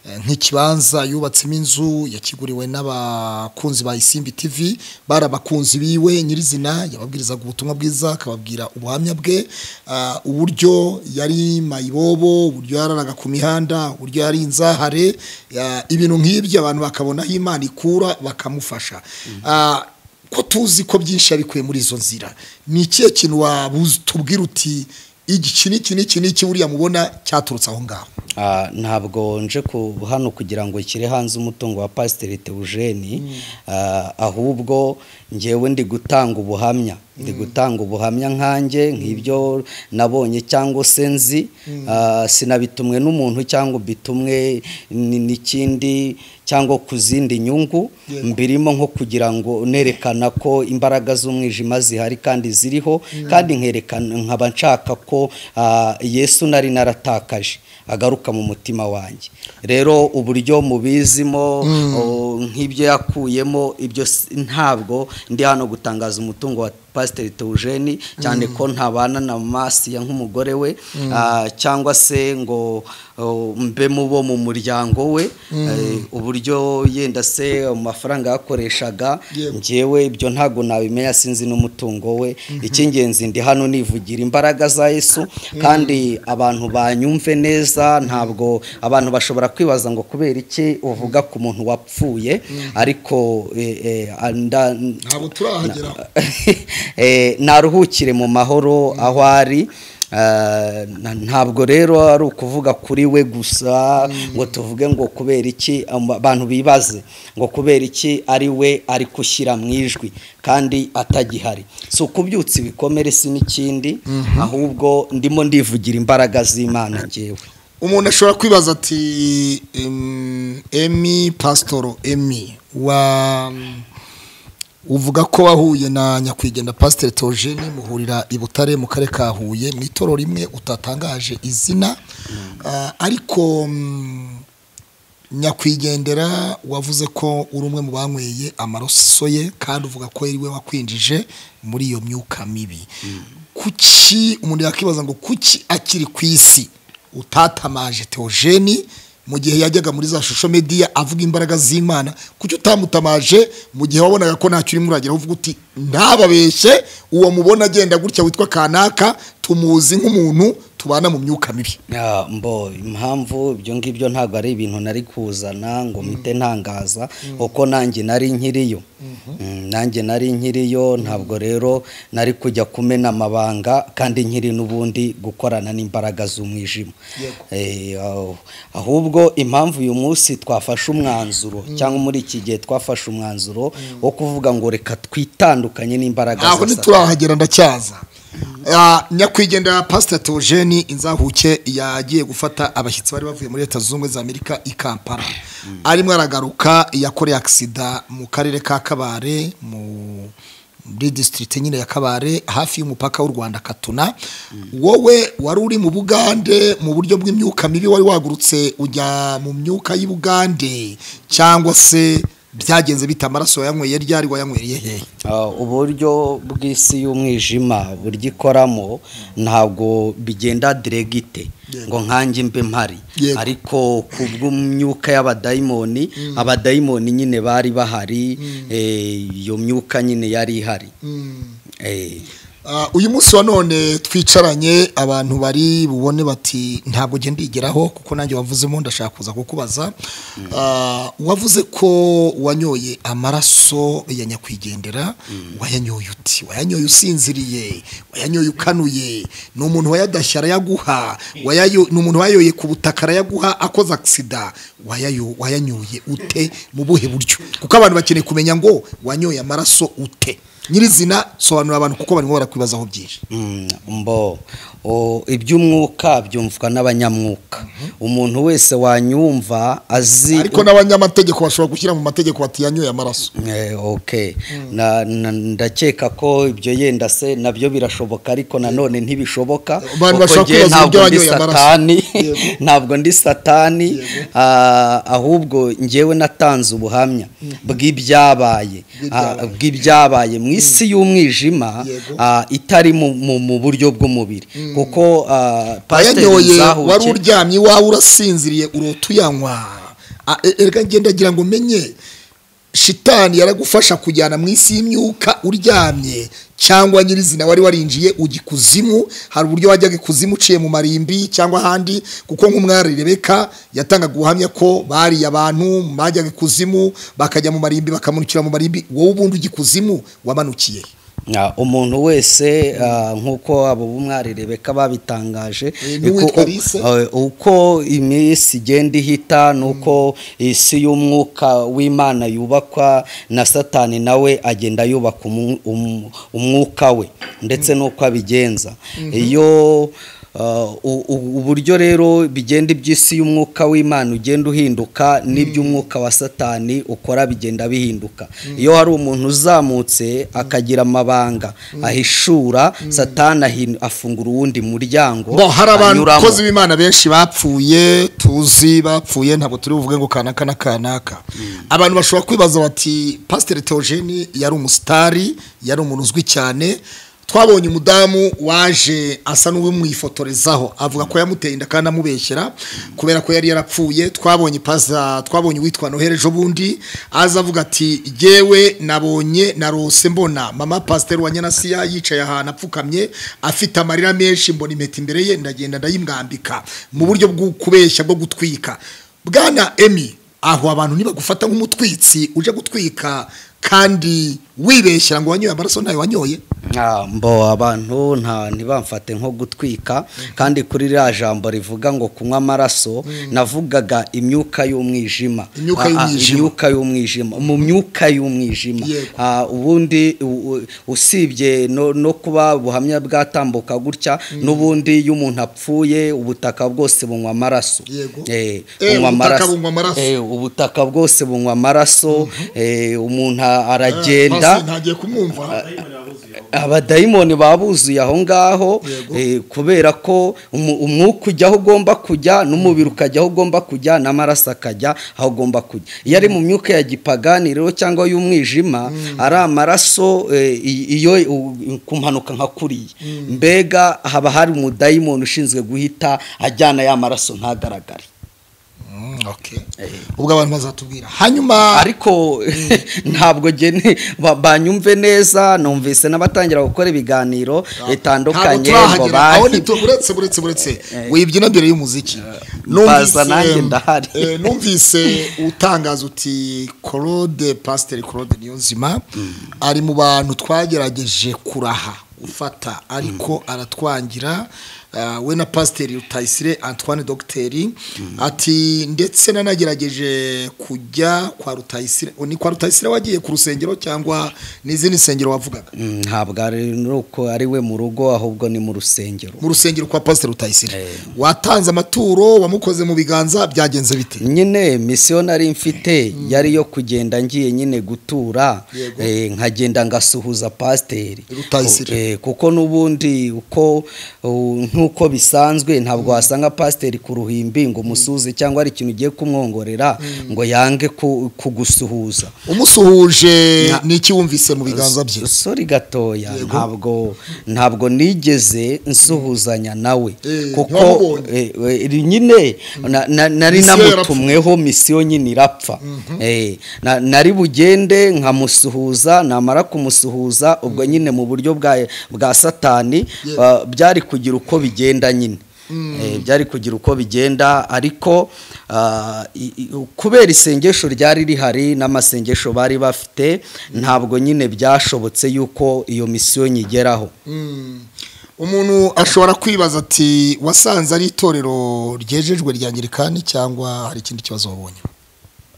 eh, nk'ikibanza yubatsemo inzu yakiguriwe n'abakunzi ba isimbi tv bari abakunzi biwe nyirizina yababwirizaga ubutumwa bwiza akababwira ubuhamya bwe ah, uburyo yari mayibobo uburyo yararaga ku mihanda uburyo yari inzahare ya- ibintu nk'ibyo abantu bakabona aho imana ikura bakamufasha Ah, ko tuzi ko byinshi yabikuye muri izo nzira ni ikihe kintu watubwira uti iki ni iki ni iki ni iki buriya mubona cyaturutse aho ngaho Ah, ntabwo nje ku hano kugira ngo nshyire hanze umutungo wa pasiteri Theogene ah, ahubwo ngewe ndi gutanga ubuhamya ndi gutanga ubuhamya nkanjye nk'ibyo nabonye cyangwa se nzi Ah, sinabitumwe n'umuntu cyangwa bitumwe ni- n'ikindi cyangwa ku zindi nyungu mbirimo nko kugira ngo nerekana ko imbaraga z'umwijima zihari kandi ziriho kandi nkerekana nkaba nshaka ko ah, yesu nari naratakaje agaruka mu mutima wanjye rero uburyo mubizimo o, nk'ibyo yakuyemo ibyo si- ntabwo ndi hano gutangaza umutungo wa pasiteri Theogene cyane ko ntabana na masiya nk'umugore we ah, cyangwa se ngo o, mbe mu bo mu muryango we eh, uburyo yenda se amafaranga yakoreshaga Yego. njyewe ibyo ntabwo nabimenya sinzi n'umutungo we icy'ingenzi ndi hano nivugira imbaraga za yesu kandi abantu banyumve neza ntabwo abantu bashobora kwibaza ngo kubera iki uvuga ku muntu wapfuye ariko eh, eh, anda- ntabwo turahagera Eh, naruhukire mu mahoro aho ari Ah, na- ntabwo rero ari ukuvuga kuri we gusa ngo tuvuge ngo kubera iki amba- abantu bibaze ngo kubera iki ari we ari gushyira mu ijwi kandi atagihari si ukubyutsa ibikomere si n'ikindi ahubwo ndimo ndivugira imbaraga z'imana ngewe umuntu ashobora kwibaza ati em, emi pasitoro emi wa uvuga ko wahuye na nyakwigendera pasiteri Theogene muhurira i butare mu karere ka huye mu itoro rimwe utatangaje izina Ah, ariko mm, nyakwigendera wavuze ko uri umwe mu banyweye amaraso ye kandi uvuga ko ari we wakwinjije muri iyo myuka mibi kuki umuntu yakwibaza ngo kuki akiri ku isi utatamaje teogeni mu gihe yajyaga muri za shusho mediya avuga imbaraga z'imana kuki utamutamaje mu gihe wabonaga ko ntacyo urimo urageraho uvuga uti ntababeshye uwo mubona agenda gutya witwa kanaka tumuzi nk'umuntu tubana mu myuka mibi Ya, mbo impamvu ibyo ngibyo ntabwo ari ibintu nari kuzana ngo mpite ntangaza kuko nanjye nari nkiriyo Mm, nanjye nari nkiriyo ntabwo rero nari kujya kumena amabanga kandi nkiri n'ubundi gukorana n'imbaraga z'umwijima Eh, aho- ahubwo impamvu uyu munsi twafashe umwanzuro cyangwa muri iki gihe twafashe umwanzuro wo kuvuga ngo reka twitandukanye n'imbaraga za aho Satani. ntiturahagera ndacyaza Ah, nyakwigendera pasiteri teogeni inzahuke yagiye gufata abashyitsi bari bavuye muri leta zunze ubumwe za amerika i kampala arimo aragaruka yakoreye agisida mu karere ka kabare mu muri disitirigiti nyine ya kabare hafi y'umupaka w'u rwanda katuna wowe wari uri mu bugande mu buryo bw'imyuka mibi wari wagurutse ujya mu myuka y'ubugande cyangwa se byagenze bita amaraso wayanyweye ryari wayanywereye hehe Ah, uburyo bw'isi y'umwijima buryo ikoramo ntabwo bigenda diregite ngo nkanjye mbe mpari Yego. ariko ku bw'imyuka y'abadayimoni abadayimoni nyine bari bahari eh, iyo myuka nyine yari ihari Eh, Ah, uyu munsi wa none twicaranye abantu bari bubone bati ntabwo ugenda igeraho kuko nanjye wavuzemo ndashaka kuza kukubaza Ah, wavuze ko wanyoye amaraso ya nyakwigendera wayanyoye uti wayanyoye usinziriye wayanyoye ukanuye ni umuntu wayadashya arayaguha wayayo- ni umuntu wayoye ku butaka arayaguha akoze agisida wayayo- wayanyoye ute mu buhe buryo kuko abantu bakeneye kumenya ngo wanyoye amaraso ute nyirizina sobanura abantu kuko barimo barakwibazaho byinshi Mm, mbo O, iby'umwuka byumvwa n'abanyamwuka umuntu wese wanyumva azi ariko n'abanyamategeko bashobora gushyira mu mategeko bati yanyoye amaraso Eh, ok Na- na- ndakeka ko ibyo yenda se nabyo birashoboka ariko nanone ntibishoboka Abantu kuko bashobora njye kwibaza uburyo ntabwo ndi wanyoye amaraso. satani ntabwo ndi satani ah, ahubwo njyewe natanze ubuhamya bw'ibyabaye ah, bw'ibyabaye mu isi y'umwijima Yego. ah, itari mu- mu mu buryo bw'umubiri kuko ah, pasiteri wayanyoye Nzahuke- wari uryamye iwawe urasinziriye urota uyanywa Ah, e- erega ngenda ngira ngo umenye shitani yaragufasha kujyana mu isi y'imyuka uryamye cyangwa nyirizina wari warinjiye ujya ikuzimu hari uburyo wajyaga ikuzimu uciye mu marimbi cyangwa ahandi kuko nk'umwari rebeka yatangaga ubuhamya ko bariye abantu bajyaga ikuzimu bakajya mu marimbi bakamanukira mu marimbi wowe ubundi ujya ikuzimu wamanukiye Ah, umuntu wese ah, nk'uko abo b'umwari rebeka babitangaje Eh, n'uwitwa uko- Lise. eh, uko iminsi igenda ihita nuko isi y'umwuka w'imana yubakwa na satani nawe agenda yubaka umu- umu- umwuka we ndetse n'uko abigenza iyo ah, u- u- uburyo rero bigenda iby'isi y'umwuka w'imana ugenda uhinduka n'iby'umwuka wa satani ukora bigenda bihinduka iyo hari umuntu uzamutse akagira amabanga ahishura satani ahin- afungura uwundi muryango ngo hari anyuramo. abakozi b'imana benshi bapfuye tuzi bapfuye ntabwo turi buvuge ngo kanaka na kanaka abantu bashobora kwibaza bati pasiteri teogeni yari umusitari yari umuntu uzwi cyane twabonye umudamu waje asa n'uwimwifotorezaho avuga ko yamuteye inda kandi amubeshyera kubera ko yari yarapfuye twabonye paza twabonye uwitwa noheli ejo bundi aza avuga ati yewe nabonye narose mbona mama pasiteri wa nyanasiya yicaye ahantu apfukamye afite amarira menshi mbona impeta imbere ye ndagenda ndayimwambika mu buryo bwo kubeshya bwo gutwika bwana emi aho abantu nibagufata nk'umutwitsi uje gutwika kandi wibeshyira ngo wanyoye amaraso ntayo wanyoye Ah, mbo abantu nta ntibamfate nko gutwika kandi kuri ririya jambo rivuga ngo kunywa amaraso navugaga imyuka y'umwijima Imyuka Ah, ah, y'umwijima. imyuka y'umwijima mu myuka y'umwijima Yego. Ah, ubundi u- u- usibye no, no kuba ubuhamya bwatambuka gutya n'ubundi iyo umuntu apfuye ubutaka bwose bunywa amaraso Yego. Eh, Eh, bunywa ubutaka amaraso. bunywa amaraso. Eh, ubutaka bwose bunywa amaraso eh, umuntu aragenda ntagiye kumwumva abadayimoni baba buzuye aho ngaho Yego. eh, kubera ko umu- umwuka ujya aho ugomba kujya n'umubiri ukajya aho ugomba kujya n'amaraso akajya aho ugomba kujya iyo ari mu myuka ya gipagani rero cyangwa y'umwijima ari amaraso eh, i- iyo u- ku mpanuka nka kuriya mbega haba hari umudayimoni ushinzwe guhita ajyana ya maraso ntagaragare Okay. ubwo abantu bazatubwira hanyuma ariko ntabwo gene ba- banyumve neza numvise n'abatangira gukora ibiganiro bitandukanye ngo aho bahi nito uretse uretse uretse wibyina mbere y'umuziki mbaza nanjye ndahari. eh, numvise utangaza uti claude pasiteri claude niyonzima ari mu bantu twagerageje kuraha ufata ariko aratwangira ah, we na pasiteri rutayisire antoine dogiteri ati ndetse nanagerageje kujya kwa rutayisire ni kwa rutayisire wagiye ku rusengero cyangwa n'izindi nsengero wavugaga Mm, ntabwo ari nuko ari we mu rugo ahubwo ni mu rusengero mu rusengero kwa pasiteri rutayisire watanze amaturo wamukoze mu biganza byagenze bite nyine misiyo nari mfite yari yo kugenda ngiye nyine gutura Yego. eh, nkagenda ngasuhuza pasiteri Rutayisire. Ku- eh, kuko n'ubundi uko u- nk'uko bisanzwe ntabwo wasanga pasiteri ku ruhimbi ngo umusuhuze cyangwa hari ikintu ugiye kumwongorera ngo yange ku- kugusuhuza umusuhuje Nya- n'iki wumvise mu biganza bye sori gatoya ntabwo ntabwo nigeze nsuhuzanya nawe Eh, kuko ntiwamubonye. eh, eh, nyine na- na- nari Misiyo namutumweho misiyo nyine irapfa Eh, na- nari bugende nkamusuhuza namara kumusuhuza ubwo nyine mu buryo bwa bwa satani ah, byari kugira uko bigenda nyine Eh, byari kugira uko bigenda ariko ah, i- i- kubera isengesho ryari rihari n'amasengesho bari bafite ntabwo nyine byashobotse yuko iyo misiyo nyigeraho umuntu ashobora kwibaza ati wasanze ari itorero ryejejwe rya ngirikani cyangwa hari ikindi kibazo wabonye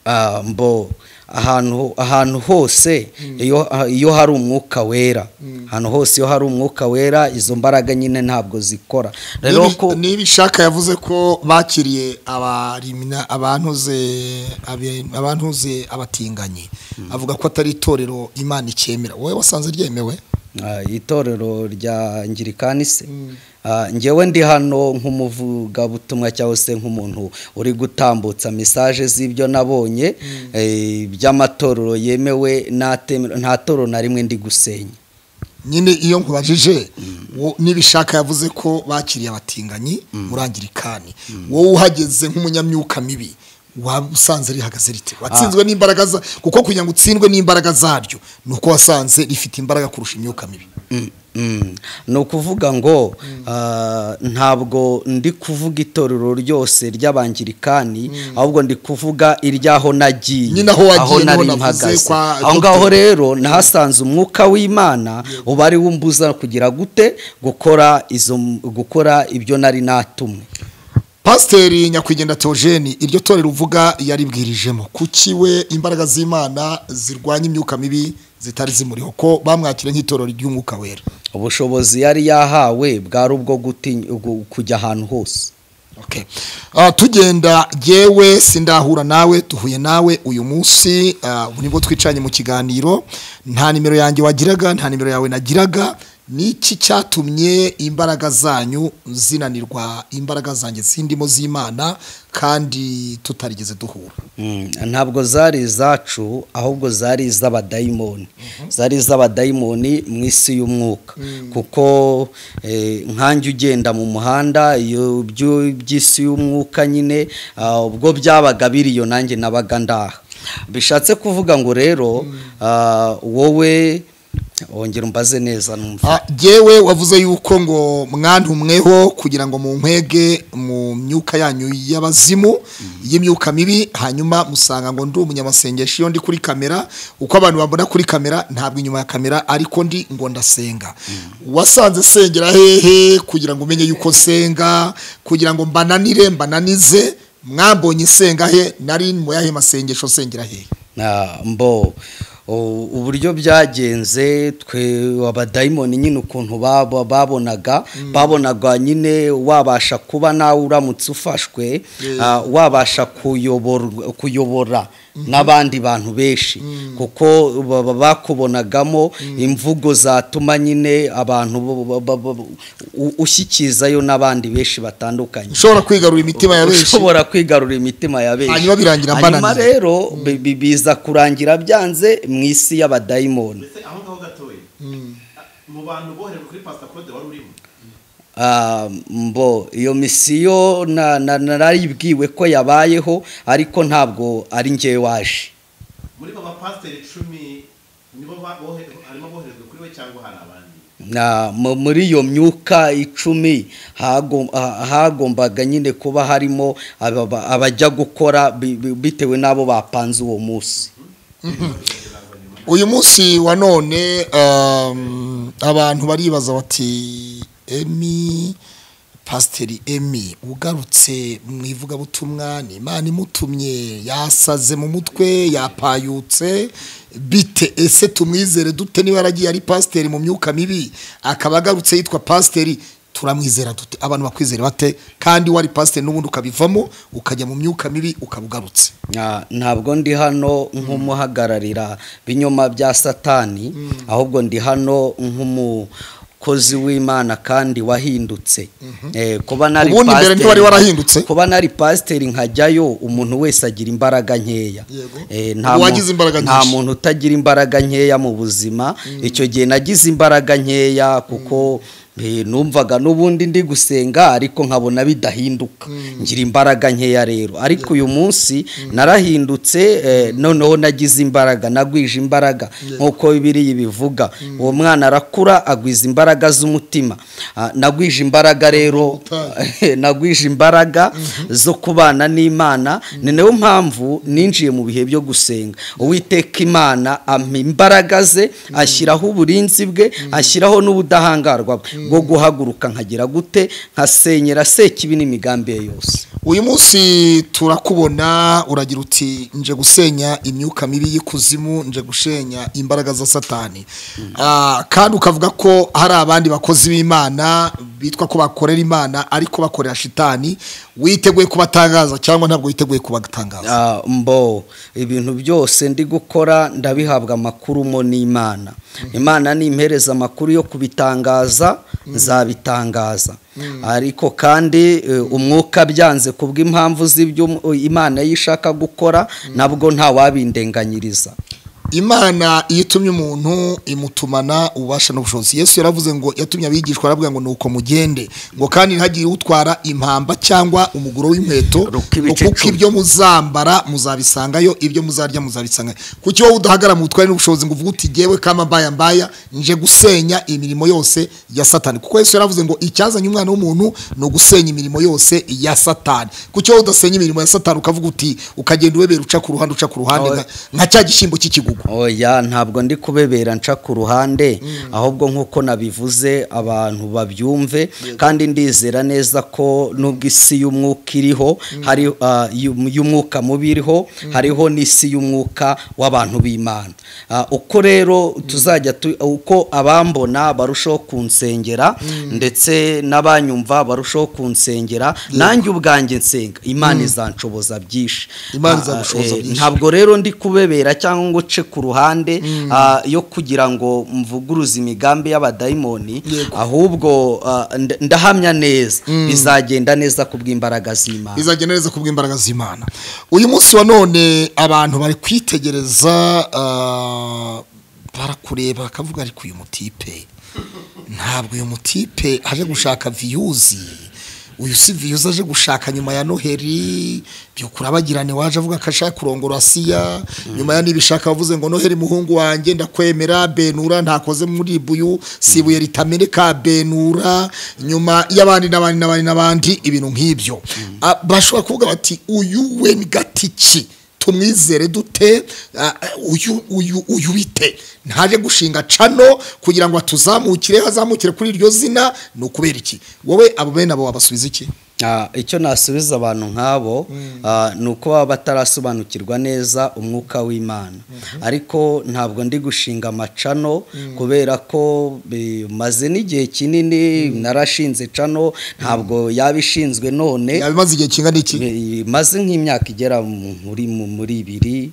Ah, mbo ahantu ahantu hose iyo iyo hari umwuka wera ahantu hose iyo hari umwuka wera izo mbaraga nyine ntabwo zikora rero Nibi- ko niba ishaka yavuze ko bakiriye abarimina abantuze abe- abantuze abatinganyi avuga ko atari itorero imana icyemera wowe wasanze ryemewe Ah, itorero rya ngirikani se Ah, njyewe ndi hano nk'umuvugabutumwa cyangwa se nk'umuntu uri gutambutsa mesaje z'ibyo nabonye eh, by'amatorero yemewe n'atemewe nta torero na rimwe ndi gusenya nyine iyo nkubajije wo- n'ibishaka yavuze ko bakiriye abatinganyi muri angirikani wowe uhageze nk'umunyamyuka mibi wasanze rihagaze rite watsinzwe n'imbaraga za kuko kugira ngo utsindwe n'imbaraga zaryo ni uko wasanze rifite imbaraga kurusha imyuka mibi Mm. ni ukuvuga ngo ah, ntabwo ndi kuvuga itorero ryose ry'abangirikani ahubwo ndi kuvuga iry'aho nagiye Nyine aho wagiye niho nari navuze mpagaze. kwa aho ngaho Dr. rero nahasanze umwuka w'imana uba ari wo umbuza kugira gute gukora izo gukora ibyo nari natumwe pasiteri nyakwigendera teogene iryo torero uvuga yaribwirijemo kuki we imbaraga z'imana zirwanya imyuka mibi zitari zimuriho ko bamwakira nk'itorero ry'umwuka wera ubushobozi yari yahawe bwari ubwo gutinya- ugu- kujya ahantu hose Okay. Ah, tugenda yewe sindahura nawe duhuye nawe uyu munsi ah, ubu nibwo twicanye mu kiganiro nta nimero yanjye wagiraga nta nimero yawe nagiraga niki cyatumye imbaraga zanyu zinanirwa imbaraga zanjye zindimo z'imana kandi tutarigeze duhura Mm, ntabwo zari izacu ahubwo zari iz'abadayimoni zari iz'abadayimoni mu isi y'umwuka kuko eh, nkanjye ugenda mu muhanda iyo byo- by'isi y'umwuka nyine ah, ubwo byabaga biriyo nanjye nabaga ndaha bishatse kuvuga ngo rero ah, wowe wongera umbaze neza numva Ah, Jewe wavuze yuko ngo mwantumweho kugira ngo munkwege mu myuka yanyu y'abazimu y'imyuka mibi hanyuma musanga ngo ndi umunyamasengesho iyo ndi kuri kamera uko abantu bambona kuri kamera ntabwo inyuma ya kamera ariko ndi ngo ndasenga wasanze sengera hehe kugira ngo umenye yuko nsenga kugira ngo mbananire mbananize mwambonye senga he nari mu yahe masengesho sengera hehe Ah, mbo u- uburyo byagenze twe abadayimoni nyine ukuntu babo- babonaga babonaga nyine wabasha kuba nawe uramutse ufashwe ah, wabasha kuyoborwa- kuyobora n'abandi bantu benshi kuko baba bakubonagamo imvugo zatuma nyine abantu bo- bo- bo- bo- bo- u- ushyikizayo n'abandi benshi batandukanye ushobora kwigarura imitima ya benshi ushobora kwigarura imitima ya benshi Hanyuma birangira Hanyuma mbananiye. rero bi- bi- biza kurangira byanze mu isi y'abadayimoni ndetse aho ngaho gatoya mu bantu boherejwe kuri pasita claude wari urimo Ah, mbo iyo misiyo na- na- narayibwiwe ko yabayeho ariko ntabwo ari njye waje muri aba bapasiteri icumi nibo ba- bohe- harimo boherejwe kuri we cyangwa hari abandi Na- mu- muri iyo myuka icumi hagom- ha- hagombaga nyine kuba harimo ababa- abajya gukora bi- bi- bitewe n'abo bapanze uwo munsi uyu munsi wa none um, abantu baribaza bati emi pasiteri emi ugarutse mu ivugabutumwa ni imana imutumye yasaze mu mutwe yapayutse bite ese tumwizere dute niba yaragiye ari pasiteri mu myuka mibi akaba agarutse yitwa pasiteri turamwizera dute abantu bakwizera bate kandi wari pasiteri n'ubundi ukabivamo ukajya mu myuka mibi ukaba ugarutse Ah, ntabwo ndi hano nk'umuhagararira binyoma bya satani ahubwo ndi hano nk'umukozi w'imana kandi wahindutse Eh, kuba nari Ubundi mbere pasiteri- ntiwari warahindutse? kuba nari pasiteri nkajyayo umuntu wese agira imbaraga nkeya Yego. Eh, Ubu mu- wagize imbaraga nta nyinshi. muntu utagira imbaraga nkeya mu buzima icyo gihe nagize imbaraga nkeya kuko eh, numvaga n'ubundi ndi gusenga ariko nkabona bidahinduka ngira imbaraga nkeya rero ariko uyu munsi narahindutse eh, noneho nagize imbaraga nagwije imbaraga nk'uko bibiri bivuga uwo mwana arakura agwiza imbaraga z'umutima Ah, nagwije imbaraga rero nagwije imbaraga zo kubana n'imana ni nayo mpamvu ninjiye mu bihe byo gusenga uwiteka imana ampa imbaraga ze ashyiraho uburinzi bwe ashyiraho n'ubudahangarwa bwe bwo guhaguruka nkagera gute nkasenyera sekibi n'imigambi ye yose uyu munsi turakubona uragira uti nje gusenya imyuka mibi y'ikuzimu nje gushenya imbaraga za satani Ah, kandi ukavuga ko hari abandi bakozi b'imana bitwa ko bakorera imana ariko bakorera shitani witeguye kubatangaza cyangwa ntabwo witeguye kubatangaza Ah, mbo ibintu byose ndi gukora ndabihabwa amakuru mo n'imana imana nimpereza amakuru yo kubitangaza nzabitangaza ariko kandi eh, umwuka byanze kubw'impamvu z'ibyo um- Imana yo ishaka gukora nabwo nta wabindenganyiriza imana iyo itumye umuntu imutumana ububasha n'ubushobozi yesu yaravuze ngo yatumye abigishwa aravuga ngo nuko mugende ngo kandi ntihagire utwara impamba cyangwa umuguro w'inkweto Ruko ngo ibice kuko icumi. ibyo muzambara muzabisangayo ibyo muzarya muzabisangayo kuko iyo wowe udahagara mu butware n'ubushobozi ngo uvuge uti ngewe kama mbaya mbaya nje gusenya imirimo yose ya satani kuko yesu yaravuze ngo icyazanye umwana w'umuntu ni ugusenya imirimo yose ya satani kuko iyo wowe udasenya imirimo ya satani ukavuga uti ukagenda uwebera uca ku ruhande uca ku ruhande nka- nka cya gishyimbo cy'ikigugu oya ntabwo ndi kubebera nca ku ruhande ahubwo nk'uko nabivuze abantu babyumve kandi ndizera neza ko nubwo isi y'umwuka iriho hari ah, y'um- y'umwuka mubi iriho hariho n'isi y'umwuka w'abantu b'imana Ah, uko rero tuzajya tu- uko abambona barushaho kunsengera ndetse n'abanyumva barushaho kunsengera nanjye ubwanjye nsenga imana izanshoboza byinshi Imana Ah, izagushoboza eh, byinshi. ntabwo rero ndi kubebera cyangwa ngo nce ku ruhande ah, yo kugira ngo mvuguruze imigambi y'abadayimoni ahubwo ah, nda- ndahamya neza bizagenda neza ku bw'imbaraga z'imana bizagenda neza ku bw'imbaraga z'imana uyu munsi wa none abantu bari kwitegereza ah, barakureba bakavuga ariko uyu mutipe ntabwo uyu mutipe aje gushaka viyuzi uyu si viyuzi aje gushaka nyuma ya noheri byukura abagirane waje avuga ko ashaka kurongora siya nyuma ya nibishaka wavuze ngo noheri muhungu wanjye ndakwemera benura ntakoze muri buyu si ibuye ritameneka benura nyuma y'abandi n'abandi n'abandi n'abandi ibintu nk'ibyo Ah, bashobora kuvuga bati uyu we ni gatiki tumwizere dute ah, uyu uyu uyu bite ntaje gushinga cano kugira ngo atuzamukire azamukire kuri iryo zina ni ukubera iki wowe abo bene abo wabasubiza iki Ah, icyo nasubiza abantu nk'abo ah, ni uko baba batarasobanukirwa neza umwuka w'imana ariko ntabwo ndi gushinga amacano kubera ko bimaze n'igihe kinini narashinze cano ntabwo yabishinzwe none yabimaze igihe kingana iki Eh, maze nk'imyaka igera mu- muri mu- muri ibiri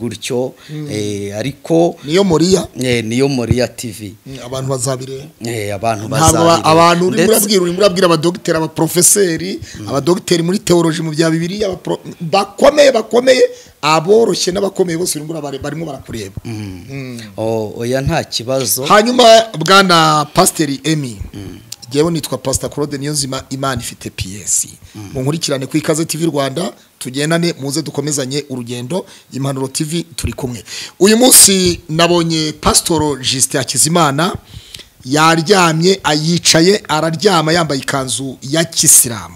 gutyo eh, ariko niyo moriya eh, niyo moriya tv Mm, abantu bazabireba Eh, abantu ntabwo ba- bazabireba. abantu uri Ndetse- murabwira uri murabwira abadogiteri abaprofeseri abadogiteri muri teoloji mu bya bibiliya abapro- bakomeye bakomeye aboroshye n'abakomeye bose uri murabare- barimo barakureba Oh, oya nta kibazo hanyuma bwana pasiteri emi ngewe nitwa pasita claude niyonzima imana ifite piyesi munkurikirane ku ikaze tv rwanda tugendane muze dukomezanye urugendo impanuro tv turi kumwe uyu munsi nabonye pasitoro jisite hakizimana yaryamye ayicaye araryama yambaye ikanzu ya kisilamu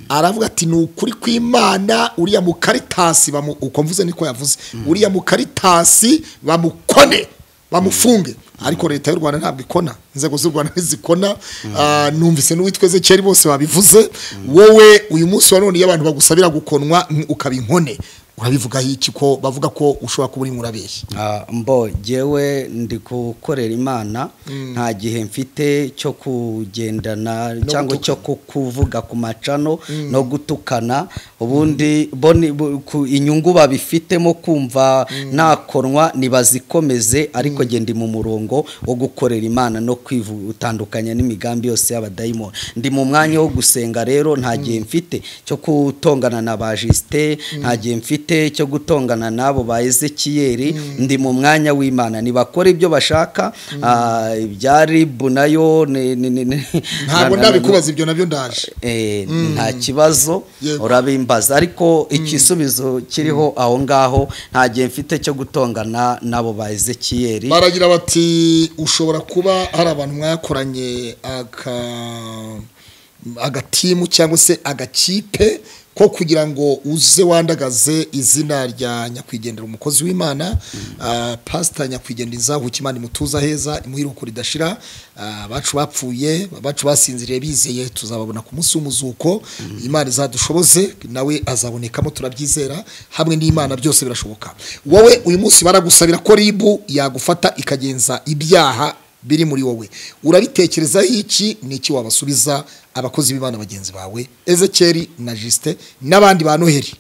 aravuga ati ni ukuri kw'imana uriya mukaritasi bamu uko mvuze niko yavuze uriya mukaritasi bamukone bamufunge ariko leta y'u rwanda ntabwo ikona inzego z'u rwanda ntizikona Ah, numvise n'uwitweze kera bose babivuze wowe uyu munsi wa none iyo abantu bagusabira gukonwa mm, ukaba inkone urabivugaho iki ko bavuga ko ushobora kuba urimo urabeshya Ah, mbo jyewe ndi gukorera imana nta gihe mfite cyo kugendana cyangwa cyo ku- kuvuga ku macano no gutukana ubundi bo ni- bo- ku- inyungu babifitemo kumva nakonwa nibazikomeze ariko jye ndi mu murongo wo gukorera imana no kwitandukanya n'imigambi yose y'abadayimoni ndi mu mwanya wo gusenga rero nta gihe mfite cyo gutongana na ba jisite nta gihe mfite cyo gutongana n'abo ba ezekiyeri ndi mu mwanya w'imana ntibakora ibyo bashaka ah, ibya ribu nayo ni- ni- ni- ni- ntabwo na- na- ndabikubaza ibyo nabyo ndaje Eh, nta kibazo Yego. urabimbaza ariko igisubizo kiriho aho ngaho nta gihe mfite cyo gutongana n'abo ba ezekiyeri baragira bati ushobora kuba hari abantu mwakoranye aka agatimu cyangwa se agakipe ko kugira ngo uze wandagaze izina rya nyakwigendera umukozi w'imana ah, pasita nyakwigendera imana imutuza heza imuhiruko ridashira Ah, abacu bapfuye abacu basinziriye bizeye tuzababona ku munsi w'umuzuko imana izadushoboze nawe azabonekamo turabyizera hamwe n'imana byose birashoboka wowe uyu munsi baragusabira ko ribu yagufata ikagenza ibyaha biri muri wowe urabitekerezaho iki ni iki wabasubiza abakozi b'imana bagenzi bawe ezekeri na jisite n'abandi ba noheri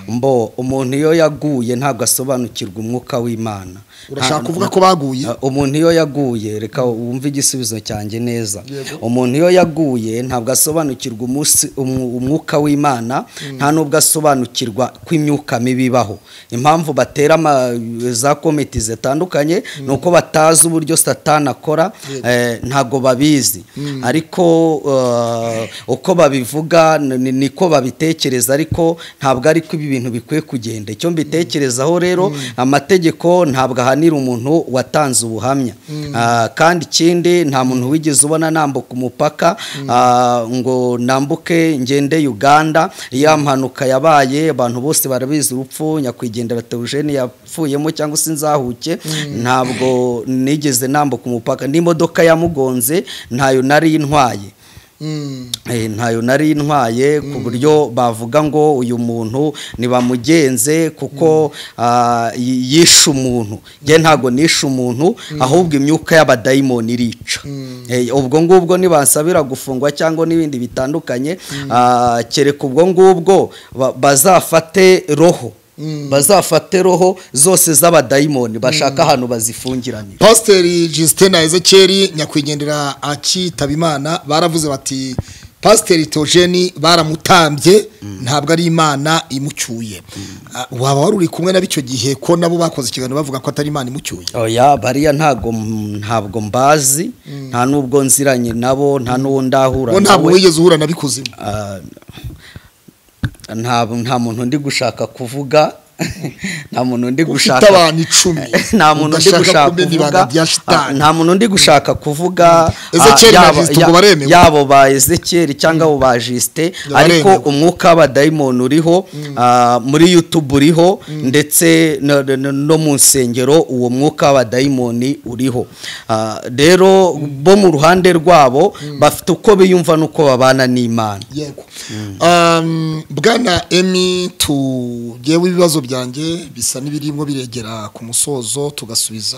mbo umuntu iyo yaguye ntabwo asobanukirwa umwuka w'imana Urashaka Nta- kuvuga ko baguye? Uh, umuntu iyo yaguye reka wumve igisubizo cyanjye neza umuntu iyo yaguye ntabwo asobanukirwa umunsi- umu- umwuka w'imana nta n'ubwo asobanukirwa ko imyuka mibi ibaho impamvu batera ama- za komiti zitandukanye ni uko batazi uburyo satani akora eh, ntabwo babizi ariko eh, uko babivuga ni- ni- niko babitekereza ariko ntabwo ariko ibi bintu bikwiye kugenda icyo mbitekerezaho rero amategeko ntabwo ahanira umuntu watanze ubuhamya Ah, kandi ikindi nta muntu wigeze ubona nambuka umupaka ah, ngo nambuke ngende Uganda ya mpanuka yabaye abantu bose barabizi urupfu nyakwigendera Theogene yapfuyemo cyangwa se nzahuke ntabwo nigeze nambuka umupaka n'imodoka yamugonze ntayo nari ntwaye Eh, ntayo nari ntwaye ku buryo bavuga ngo uyu muntu ntibamugenze kuko ah, y- yishe umuntu njye ntabwo nishe umuntu ahubwo imyuka y'abadayimoni irica Eh, ubwo ngubwo nibansabira gufungwa cyangwa n'ibindi bitandukanye ah, kereka ubwo ngubwo ba- bazafate roho bazafate roho zose z'abadayimoni bashaka ahantu bazifungiranye pasiteri jisite na ezekeri nyakwigendera akitaba imana baravuze bati pasiteri tojeni baramutambye ntabwo ari imana imucyuye Ah, waba wari uri kumwe nabo icyo gihe ko nabo bakoze ikiganiro bavuga ko atari imana imucyuye oya bariya ntabwo ntabwo mbazi nta n'ubwo nziranye nabo nta n'uwo ndahura bo ntabwo nawe. wigeze uhura na bikuzimu Ah, nta nta muntu ndi gushaka kuvuga nta muntu ndi gushaka abantu icumi, nta muntu ndi udashaka gushaka kumena kuvuga ibanga bya shitani. ah, nta muntu ndi gushaka kuvuga Ezekiyeli ah, na yaba- Kristo ya- ngo baremewe? yabo ba Ezekiel cyangwa abo ba Justin Baremewe. ariko umwuka w'abadayimoni uriho ah, muri YouTube uriho ndetse no- no- no mu nsengero uwo mwuka w'abadayimoni uriho Ah, rero bo mu ruhande rwabo bafite uko biyumva n'uko babana n'Imana yego Um, bwana emi tugewe ibibazo byanjye bisa n'ibirimo biregera ku musozo tugasubiza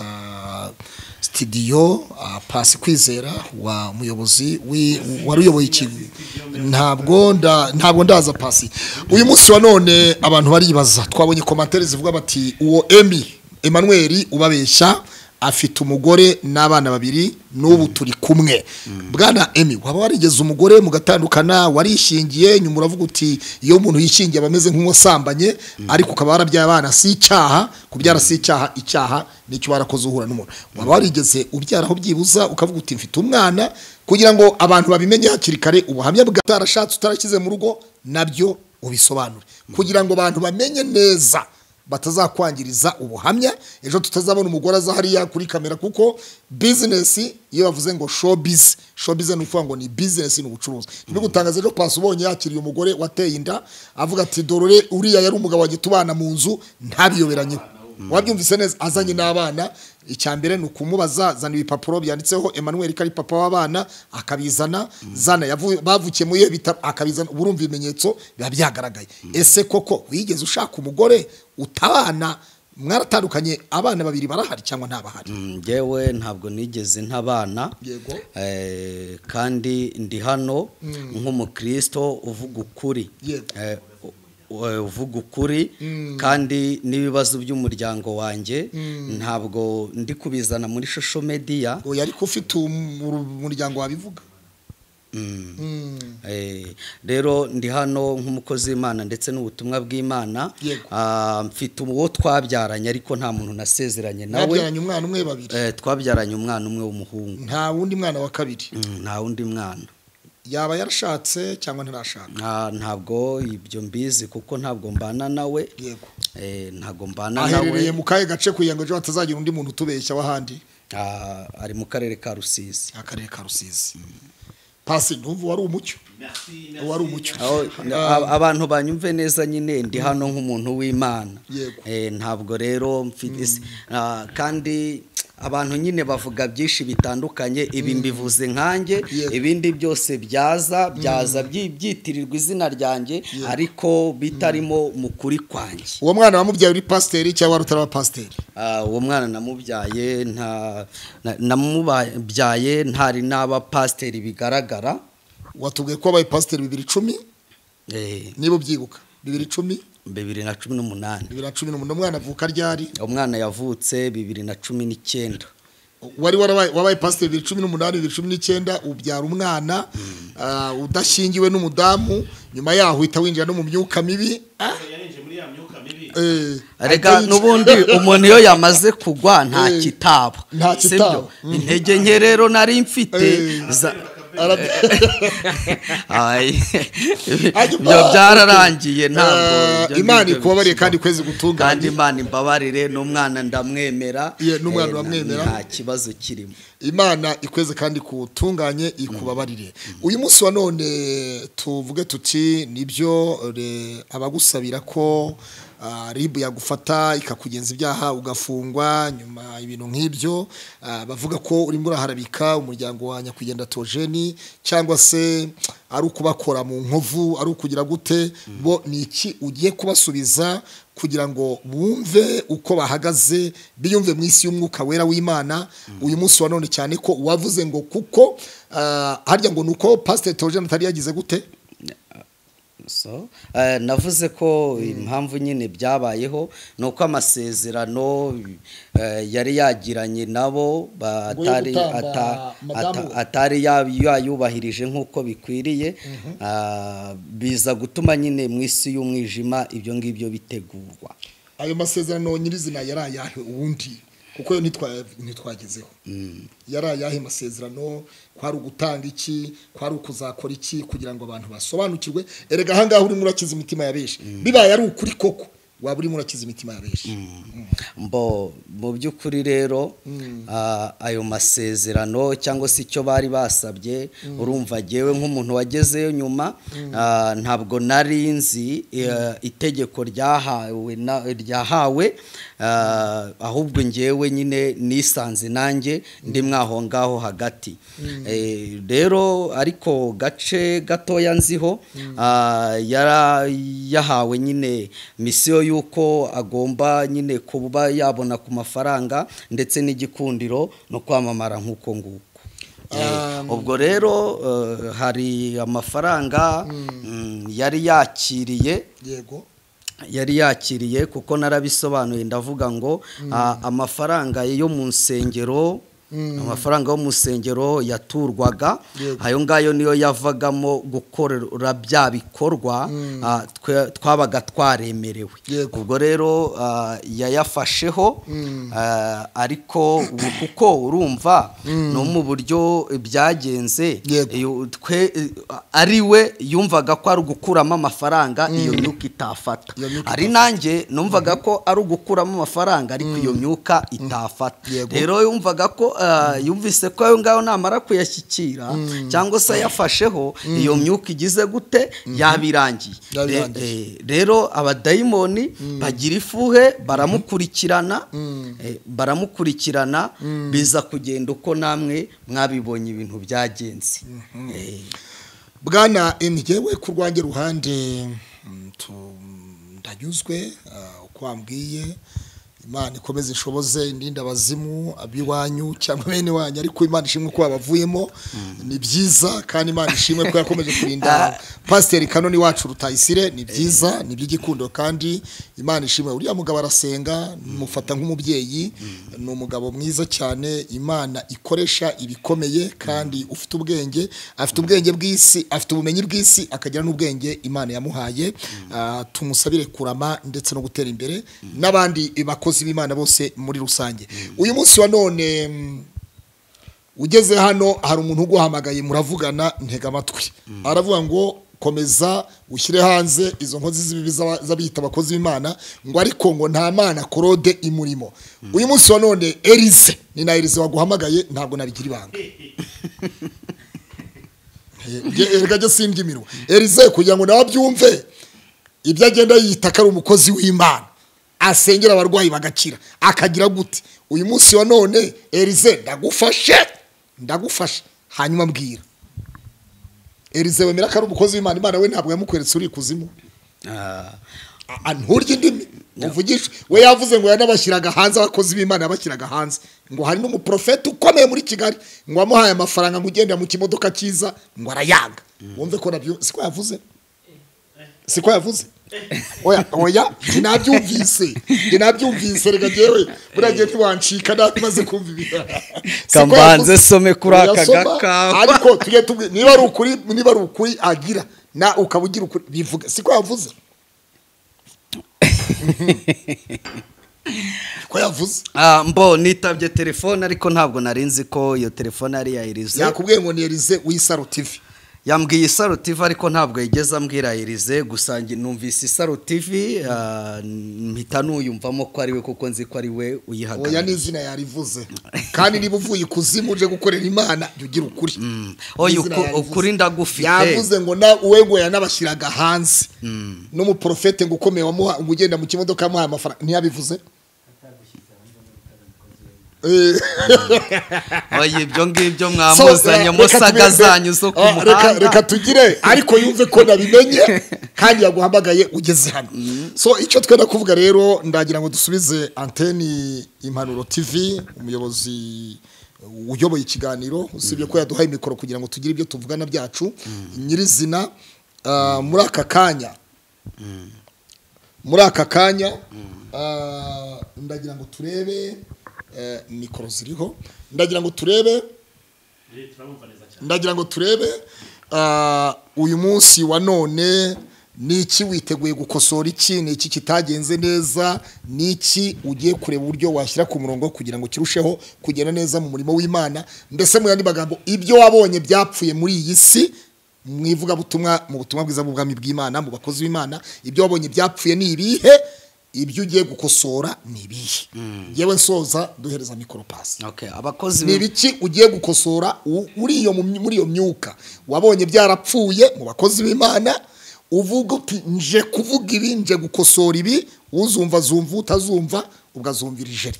sitidiyo ah, pasi kwizera wa muyobozi wi- wari uyoboye ikintu ntabwo nda- ntabwo ndaza pasi uyu munsi wa none abantu baribaza twabonye komantere zivuga bati uwo emi Emmanuel ubabeshya afite umugore n'abana babiri n'ubu turi kumwe bwana emi waba warigeze umugore mugatandukana warishingiye nyuma uravuga uti iyo umuntu yishingiye aba ameze nk'uwasambanye ariko ukaba warabyaye abana si icyaha kubyara si icyaha icyaha nicyo warakoze uhura n'umuntu waba warigeze ubyaraho byibuza ukavuga uti mfite umwana kugira ngo abantu babimenye hakiri kare ubuhamya bwa utarashatse utarashyize mu rugo nabyo ubisobanure kugira ngo abantu bamenye neza batazakwangiriza ubuhamya ejo tutazabona umugore aza hariya kuri kamera kuko bizinesi iyo bavuze ngo shobizi shobizi ni ukuvuga ngo ni bizinesi ni ubucuruzi ntibigutangaze ejo pasi ubonye yakiriye umugore wateye inda avuga ati dorore uriya yari umugabo wanjye tubana mu nzu ntabiyoberanyeho wabyumvise neza azanye n'abana icya mbere ni ukumubaza zana ibipapuro byanditseho Emmanuel ko ari papa w'abana akabizana zana yavu- bavukiye muri iyo bitaro akabizana ubu urumva ibimenyetso biba byagaragaye ese koko wigeze ushaka umugore utabana mwaratandukanye abana babiri barahari cyangwa ntabahari ngewe ntabwo nigeze ntabana Yego. Eh, kandi ndi hano nk'umukristo uvuga ukuri Yego. Eh, u- u- uvuga ukuri kandi n'ibibazo by'umuryango wanjye ntabwo ndi kubizana muri social media ngo yari ufite umuryango wabivuga Mm. Mm. Eh, rero ndi hano nk'umukozi w'imana ndetse n'ubutumwa bw'imana Yego. Ah, mfite uwo twabyaranye ariko nta muntu nasezeranye nawe mwabyaranye umwana umwe babiri Eh, twabyaranye umwana umwe w'umuhungu nta wundi mwana wa kabiri Mm, nta wundi mwana yaba yarashatse cyangwa ntarashaka Nta- ntabwo ibyo mbizi kuko ntabwo mbana nawe yego Eh, ntabwo mbana nawe aherereye mu kahe gace kugira ngo ejo hatazagira undi muntu utubeshya w'ahandi Ah, ari mu karere ka rusizi akarere ka rusizi pasi ntumva wari umucyo wari umucyo Aho- a- abantu banyumve neza nyine ndi hano nk'umuntu w'imana Yego. Eh, ntabwo rero mfite isi- Ah, kandi abantu nyine bavuga byinshi bitandukanye ibi mbivuze nkanjye Yego. ibindi byose byaza byaza byi- byitirirwa izina ryanjye ariko bitarimo mu kuri kwanjye uwo mwana wamubyaye uri pasiteri cyangwa wari utaraba pasiteri Ah, uwo mwana namubyaye nta na- namubyaye ntari n'aba pasiteri bigaragara watubwiye ko wabaye pasiteri bibiri icumi Eh, niba ubyibuka bibiri icumi bibiri na cumi n'umunani bibiri na cumi n'umunani umwana avuka ryari umwana yavutse bibiri na cumi n'icyenda wari warabaye- wabaye pasiteri bibiri cumi n'umunani bibiri cumi n'icyenda ubyara umwana ah, udashingiwe n'umudamu nyuma yaho uhita winjira no mu myuka mibi yarinjiye muri ya myuka mibi eh, rega ahita n'ubundi umuntu iyo yamaze kugwa nta Eh, kitaba nta Si kitaba. byo? intege nke rero nari mfite Eh. za- Ara- Ay, Hanyuma- ibyo byararangiye ntabwo Eh, ibyo ni imana byo ikubabarire bikibaho. kandi ukwezi kandi gutunganye imana imbabarire n'umwana ndamwemera Ye, n'umwana Eh, na- uramwemera. nta kibazo kirimo imana ikweze kandi kutunganye ikubabarire uyu munsi wa none tuvuge tuti nibyo re- abagusabira ko ah, ribu yagufata ikakugenza ibyaha ugafungwa nyuma ibintu nk'ibyo ah, bavuga ko urimo uraharabika umuryango wa nyakugenda tojeni cyangwa se ari ukubakora mu nkovu ari ukugira gute bo ni iki ugiye kubasubiza kugira ngo bumve uko bahagaze biyumve mu isi y'umwuka wera w'imana uyu munsi wa none cyane ko wavuze ngo kuko ah, harya ngo ni uko pasiteri tojeni atari yagize gute So, eh, navuze ko impamvu nyine byabayeho ni uko amasezerano eh, yari yagiranye nabo batari gutamba ata- madamu ata- we. atari ya- yayubahirije nk'uko bikwiriye ah, biza gutuma nyine mu isi y'umwijima ibyo ngibyo bitegurwa ayo masezerano nyirizina yari ayahe ubundi kuko yo ntitwa- ntitwagezeho yari ayahe masezerano kwari ugutanga iki kwari ukuzakora iki kugira ngo abantu basobanukirwe erega ahangaha urimo urakiza imitima ya benshi bibaye ari ukuri koko waba urimo urakiza imitima ya benshi mbo mu by'ukuri rero ah, ayo masezerano cyangwa se icyo bari basabye urumva ngewe nk'umuntu wagezeyo nyuma ah, ntabwo nari nzi eh, itegeko ryahawe na- ryahawe ah, ahubwo ngewe nyine nisanze nanjye ndi mwaho ngaho hagati Eh, rero ariko gace gatoya nziho ah, yara- yahawe nyine misiyo y'uko agomba nyine kuba yabona ku mafaranga ndetse n'igikundiro no kwamamara nk'uko nguko Eh, ubwo rero eh, hari amafaranga mm, yari yakiriye yego yari yakiriye kuko narabisobanuye ndavuga ngo ah, amafaranga yo mu nsengero amafaranga yo mu nsengero yaturwaga Yego. ayo ngayo niyo yavagamo gukorera bya bikorwa ah, twe- twabaga twaremerewe Yego. ubwo rero ah, yayafasheho ah, ariko ubu kuko urumva no mu buryo byagenze Yego. iyo twe ari we yumvaga ko ari ugukuramo amafaranga iyo myuka itafata Iyo myuka ari nanjye numvaga ko ari ugukuramo amafaranga ariko iyo myuka itafata Yego. rero yumvaga ko ah, yumvise ko ayo ngayo namara kuyashyikira cyangwa se ayafasheho iyo myuka igize gute yabirangiye Yabirangiye. Re- eh, rero abadayimoni bagira ifuhe baramukurikirana eh, baramukurikirana biza kugenda uko namwe mwabibonye ibintu byagenze Eh, bwana njyewe ku rwanjye ruhande mm, tu- ndanyuzwe ah, uko wambwiye imana ikomeze ishoboze indinda abazimu ab'iwanyu cyangwa bene wanyu ariko imana ishimwe ko babavuyemo ni byiza kandi imana ishimwe ko yakomeje kurinda pasiteri kanoni wacu rutayisire ni byiza ni iby'igikundo kandi imana ishimwe uriya mugabo arasenga mufata nk'umubyeyi ni umugabo mwiza cyane imana ikoresha ibikomeye kandi ufite ubwenge afite ubwenge bw'isi afite ubumenyi bw'isi akagira n'ubwenge imana yamuhaye Ah, tumusabire kurama ndetse no gutera imbere n'abandi bakozi b'imana bose muri rusange uyu munsi wa none mm, ugeze hano hari umuntu uguhamagaye muravugana ntega amatwi aravuga ngo komeza ushyire hanze izo nkozi z'ibibi z'aba- z'abiyita abakozi b'imana ngo ariko ngo nta mana korode imurimo uyu munsi wa none erize ni na erize waguhamagaye ntabwo nabigira ibanga Eh, erega jya simbyimiro erize kugira ngo nawe abyumve ibyo agenda yita ko ari umukozi w'imana asengera abarwayi bagakira akagira gute uyu munsi wa none erize ndagufashe ndagufashe hanyuma mbwira erize wemera ko ari umukozi w'imana imana we ntabwo yamukweretse uri ikuzimu ah, A- a- nturya indimi uvugishe we yavuze ngo yanabashyiraga hanze abakozi b'imana yabashyiraga hanze ngo hari n'umuprofeti ukomeye muri kigali ngo wamuhaye amafaranga ngo ugenda mu kimodoka cyiza ngo arayanga wumve ko nabyo siko yavuze siko yavuze oya oya sinabyumvise sinabyumvise reka ngewe buriya ngewe ntiwancika namaze kumva ibintu Ka mbanze some kuri aka Oyasoma, gakawa. ariko tujye tubwi- niba ari ukuri niba ari ukuri agira na ukaba ugira ukuri bivuga siko yavuze ko yavuze Ah, mbo nitabye telefone ariko ntabwo nari nzi ko iyo telefone ari iya Elize yakubwiye ngo ni erize w'isaro tivi yambwiye isaro TV ariko ntabwo yigeze ambwira Elize gusa nge- numvise isaro TV ah, mpita nuyumvamo ko ari we kuko nzi ko ari we oya uyihagarariye n'izina yarivuze kandi niba uvuye ikuzimu uje gukorera imana jya ugira ukuri oya N'izina uku- yarivuze. ukuri ndagufite yavuze ngo na uwe yanabashyiraga hanze n'umuporofete ngo ukomeye wamuha ugenda mu kimodoka yamuhaye amafaranga ntiyabivuze Eh, oya ibyo ngibyo so, mwamuzanye eh, reka musaga tumenye- zanyu zo ku Ah, reka- Reka muhanda tugire ariko yumve ko nabimenye kandi yaguhamagaye ugeze hano so icyo twenda kuvuga rero ndagira ngo dusubize anteni impanuro tv umuyobozi uyoboye ikiganiro usibye ko yaduhaye mikoro kugira ngo tugire ibyo tuvugana byacu nyirizina ah, muri aka kanya muri aka kanya ah, ndagira ngo turebe eh, mikoro ziriho ndagira ngo turebe ndagira ngo turebe ah, uyu munsi wa none ni iki witeguye gukosora iki ni iki kitagenze neza ni iki ugiye kureba uburyo washyira ku murongo kugira ngo kirusheho kugenda neza mu murimo w'imana mbese mu yandi magambo ibyo wabonye byapfuye muri iyi si mu ivugabutumwa mu butumwa bwiza bw'ubwami bw'imana mu bakozi b'imana ibyo wabonye byapfuye ni ibihe ibyo ugiye gukosora ni ibihe yewe nsoza duhereza mikoro pasi Okay, abakozi ni b'i- ibiki ugiye gukosora u- uri iyo mu my- muri iyo myuka wabonye byarapfuye mu bakozi b'imana uvuga uti nje kuvuga ibi nje gukosora ibi uzumva zumva utazumva ugazumvira ijeri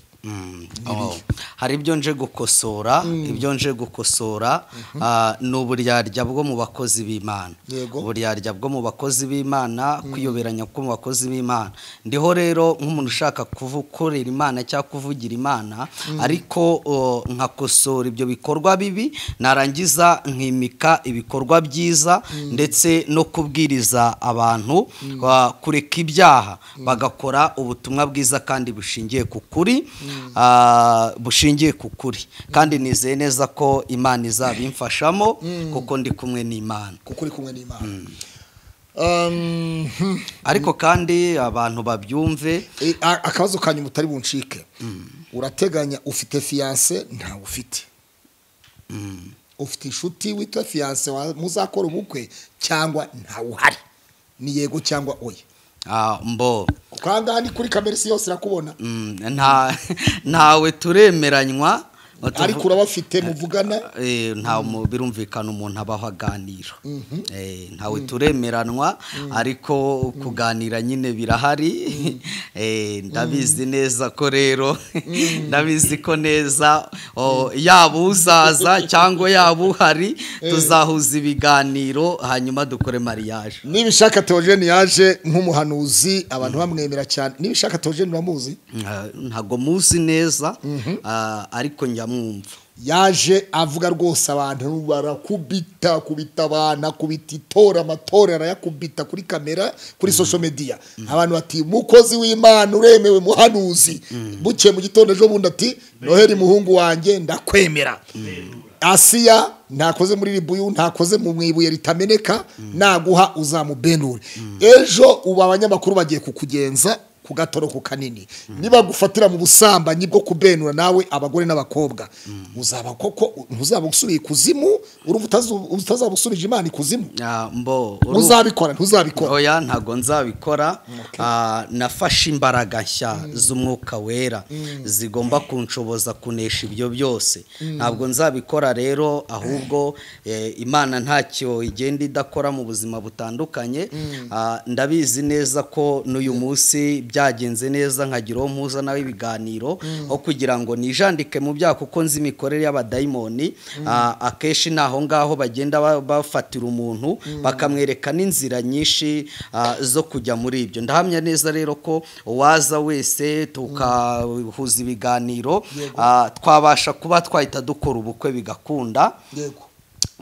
Oh. hari ibyo nje gukosora ibyo nje gukosora ah, ni uburyarya bwo mu bakozi b'imana Yego. uburyarya bwo mu bakozi b'imana kwiyoberanya ko mu bakozi b'imana ndiho rero nk'umuntu ushaka kuvukorera imana cyangwa kuvugira imana ariko oh, nkakosora ibyo bikorwa bibi narangiza nkimika ibikorwa byiza ndetse no kubwiriza abantu ah, kureka ibyaha bagakora ubutumwa bwiza kandi bushingiye ku kuri ah, bushingiye ku kuri kandi nizeye neza ko imana izabimfashamo kuko ndi kumwe n'imana kuko uri kumwe n'imana Um, hmm. ariko kandi abantu babyumve E, a- akabazo kanyu mutari buncike urateganya ufite fiyanse ntawe ufite ufite inshuti witwa fiyanse wa- muzakora ubukwe cyangwa ntawe uhari ni yego cyangwa oya ah, mbo kuko aha ngaha ni kuri kamera isi yose irakubona mm, nta- ntawe turemeranywa ariko urabafite muvugana Eh, nta mu- birumvikana umuntu abaho aganira Eh, ntawe turemeranwa ariko kuganira nyine birahari Eh, ndabizi neza ko rero ndabizi ko neza o, yaba uzaza cyangwa yaba uhari tuzahuza ibiganiro hanyuma dukore mariage nibishaka teogene yaje nk'umuhanuzi abantu bamwemera cyane nibishaka teogene uramuzi Ah, ntago muzi neza ah, ariko njyamwumva yaje avuga rwose abantu barakubita kubita abantu akubita itora amatora arayakubita kuri kamera kuri social media abantu bati mukozi w'imana uremewe muhanuzi buke mu gitondo ejo bundi ati noheli muhungu wanjye ndakwemera asiya ntakoze muri ribuyu ntakoze mu mwibuye ritameneka naguha uzamubenure ejo ubu abanyamakuru bagiye kukugenza ku gatoroko kanini niba gufatira mu busambanyi bwo kubenura nawe abagore n'abakobwa uzaba koko ntuzaba usubiye ikuzimu urumva utazu- utazaba usubije imana ikuzimu Ah, mbo uru- ntuzabikora ntuzabikora oya ntabwo nzabikora Ah, nafashe imbaraga nshya z'umwuka wera zigomba kunshoboza kunesha ibyo byose ntabwo nzabikora rero ahubwo eh, imana ntacyo igenda idakora mu buzima butandukanye Ah, ndabizi neza ko n'uyu munsi byagenze neza nkagira uwo mpuza nawe ibiganiro aho kugira ngo nijandike mu byaha kuko nzi imikorere y'abadayimoni Ah, akenshi ni aho ngaho bagenda ba- bafatira umuntu bakamwereka n'inzira nyinshi ah, zo kujya muri ibyo ndahamya neza rero ko uwaza wese tukahuza ibiganiro ah, twabasha kuba twahita dukora ubukwe bigakunda yego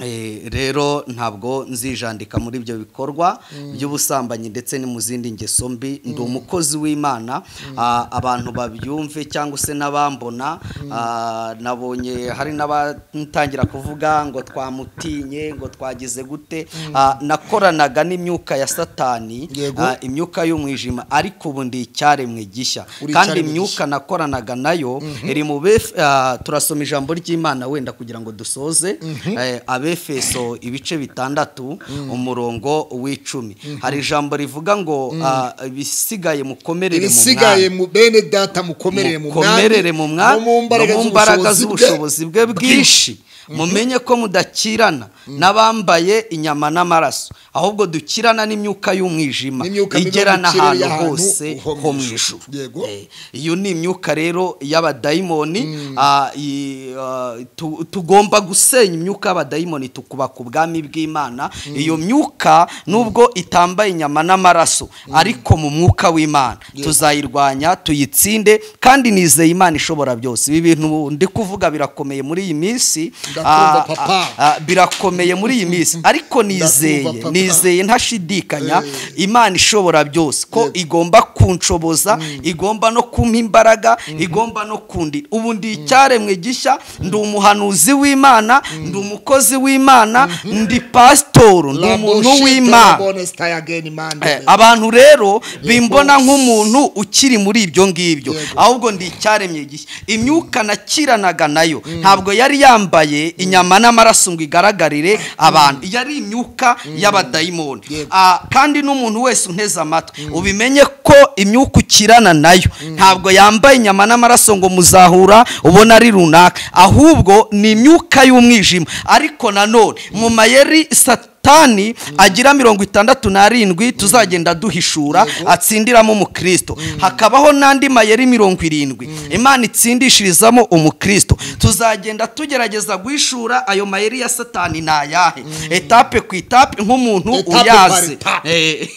Eh, rero ntabwo nzijandika muri ibyo bikorwa by'ubusambanyi ndetse no mu zindi ngeso mbi ndi umukozi w'imana Ah, abantu babyumve cyangwa se n'abambona ah, nabonye hari n'abatangira kuvuga ngo twamutinye ngo twagize gute Ah, nakoranaga n'imyuka ya satani Yego. ah, imyuka y'umwijima ariko ubu ndi icyaremwe gishya Uri kandi icyaremwe imyuka nakoranaga nayo iri mu bef ah, turasoma ijambo ry'imana wenda kugira ngo dusoze Eh, abefeso ibice bitandatu umurongo w'icumi hari ijambo rivuga ngo ah, ibisigaye mukomerere mu ibisigaye mwami mu bene data mukomerere mu mukomerere mu no mwami mu mbaraga z'ubushobozi z'ubushobozi bwe bwinshi mumenye ko mudakirana n'abambaye inyama n'amaraso ahubwo dukirana n'imyuka y'umwijima N'imyuka mibi igera yo mu kirere n'ahantu y'ahantu hose ho mu ho mu ijuru. ijuru Yego. Eh, iyo ni imyuka rero y'abadayimoni ah, i- ah, tu- tugomba gusenya imyuka y'abadayimoni tukuba ku bwami bw'imana iyo myuka nubwo itambaye inyama n'amaraso ariko mu mwuka w'imana tuzayirwanya tuyitsinde kandi nizeye imana ishobora byose ibi bintu ndi kuvuga birakomeye muri iyi minsi Ndakumva, ah, papa. ah, ah, birakomeye muri iyi minsi ariko nizeye papa. nizeye ntashidikanya imana ishobora byose ko igomba kunshoboza igomba no kumpa imbaraga igomba no kundira ubu ndi icyaremwe gishya ndi umuhanuzi w'imana ndi umukozi w'imana ndi pasitoro ndi umuntu w'imana Eh, w'imana abantu rero bimbona nk'umuntu ukiri muri ibyo ngibyo Yego. ahubwo ndi icyaremye gishya imyuka nakiranaga nayo ntabwo yari yambaye inyama n'amaraso ngo igaragarire abantu yari imyuka y'abadayimoni Yego. Ah, kandi n'umuntu wese unteze amatwi ubimenye ko imyuka ukirana nayo ntabwo yambaye inyama n'amaraso ngo muzahura ubona ari runaka ahubwo ni imyuka y'umwijima ariko nanone mu mayeri satani agira mirongo itandatu n'arindwi tuzagenda duhishura atsindiramo umukristo hakabaho n'andi mayeri mirongo irindwi imana itsindishirizamo umukristo tuzagenda tugerageza guhishura ayo mayeri ya satani ni ayahe etape ku etape nk'umuntu Etape par uyazi etape. Eh,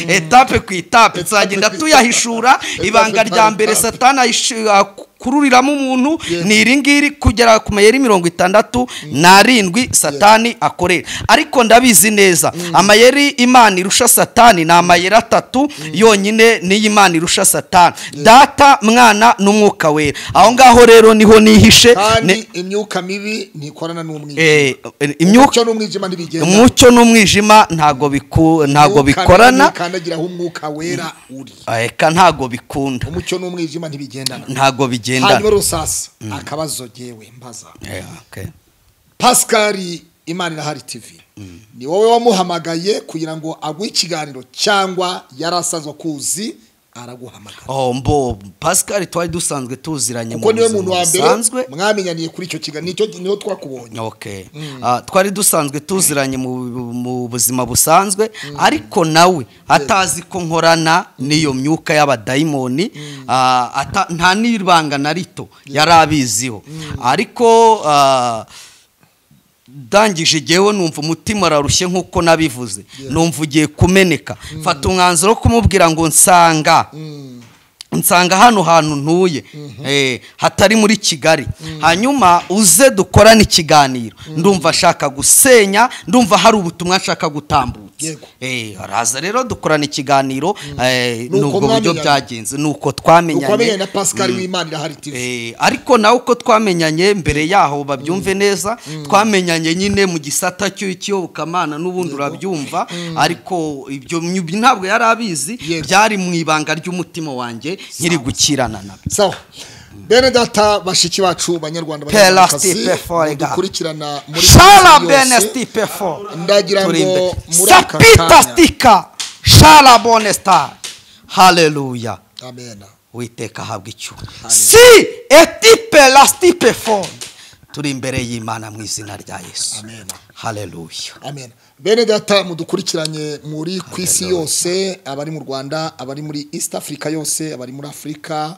etape ku etape tuzagenda ku tuyahishura etape. ibanga Etape rya par mbere etape. satani ahishi- akururiramo umuntu Yes. ni iri ngiri kugera ku mayeri mirongo itandatu n'arindwi satani akorera ariko ndabizi neza amayeri imana irusha satani ni amayeri atatu yonyine niyo imana irusha satani data mwana n'umwuka wera aho ngaho rero niho nihishe Ne- kandi imyuka mibi ntikorana n'umwijima eh, imyuka umucyo n'umwijima ntibigenda umucyo n'umwijima ntago biku- ntago bikorana kandagira aho umwuka wera uri eka ntago bikunda umucyo n'umwijima ntibigendana ntago bigendana hanyuma rusasa akabazo gewe mbaza Eh, okay. pascal imana irahari tv ni wowe wamuhamagaye kugira ngo aguhe ikiganiro cyangwa yari asanzwe akuzi araguhamagara Oh, mbo pascal twari dusanzwe tuziranye kuko niwe buzima muntu wa mbere busanzwe. mwamenyaniye kuri icyo kiganiro nicyo niho twakubonye Okay. Ah, twari dusanzwe tuziranye mu, mu buzima busanzwe ariko nawe atazi ko nkorana n'iyo myuka y'abadayimoni ah, ata- nta n'ibanga na rito yari abiziho ariko ah, ndangije igiheho numva umutima urarushye nk'uko nabivuze numva ugiye kumeneka mfata umwanzuro wo kumubwira ngo nsanga nsanga hano hantu ntuye eh, hatari muri kigali hanyuma uze dukorane ikiganiro ndumva ashaka gusenya ndumva hari ubutumwa ashaka gutambutsa Yego. Eh, araza rero dukorana ikiganiro eh, Nuko n'ubwo buryo mwamenyanye. byagenze nuko uko wamenyanye na twamenyanye pascal w'imana irahari tv Eh, ariko nawe uko twamenyanye mbere yaho babyumve neza twamenyanye nyine mu gisata cy'u- cy'iyobokamana n'ubundi urabyumva ariko ibyo myu- ntabwo yari abizi Yego. byari mu ibanga ry'umutima wanjye nkiri gukirana nabyo sawa bene data bashiki bacu banyarwanda Pela banyarwandakazi Stipe Forega. dukurikirana muri shala iyi minsi bene yose, stipe fo ndagira turi imbere. ngo muri aka sapita kanya stika shala bone star haleluya amena witeka ahabwa icyuma si etipe la stipe fo turi imbere y'imana mu izina rya yesu Amen. haleluya amen bene data mudukurikiranye muri ku isi yose abari mu rwanda abari muri east africa yose abari muri afurika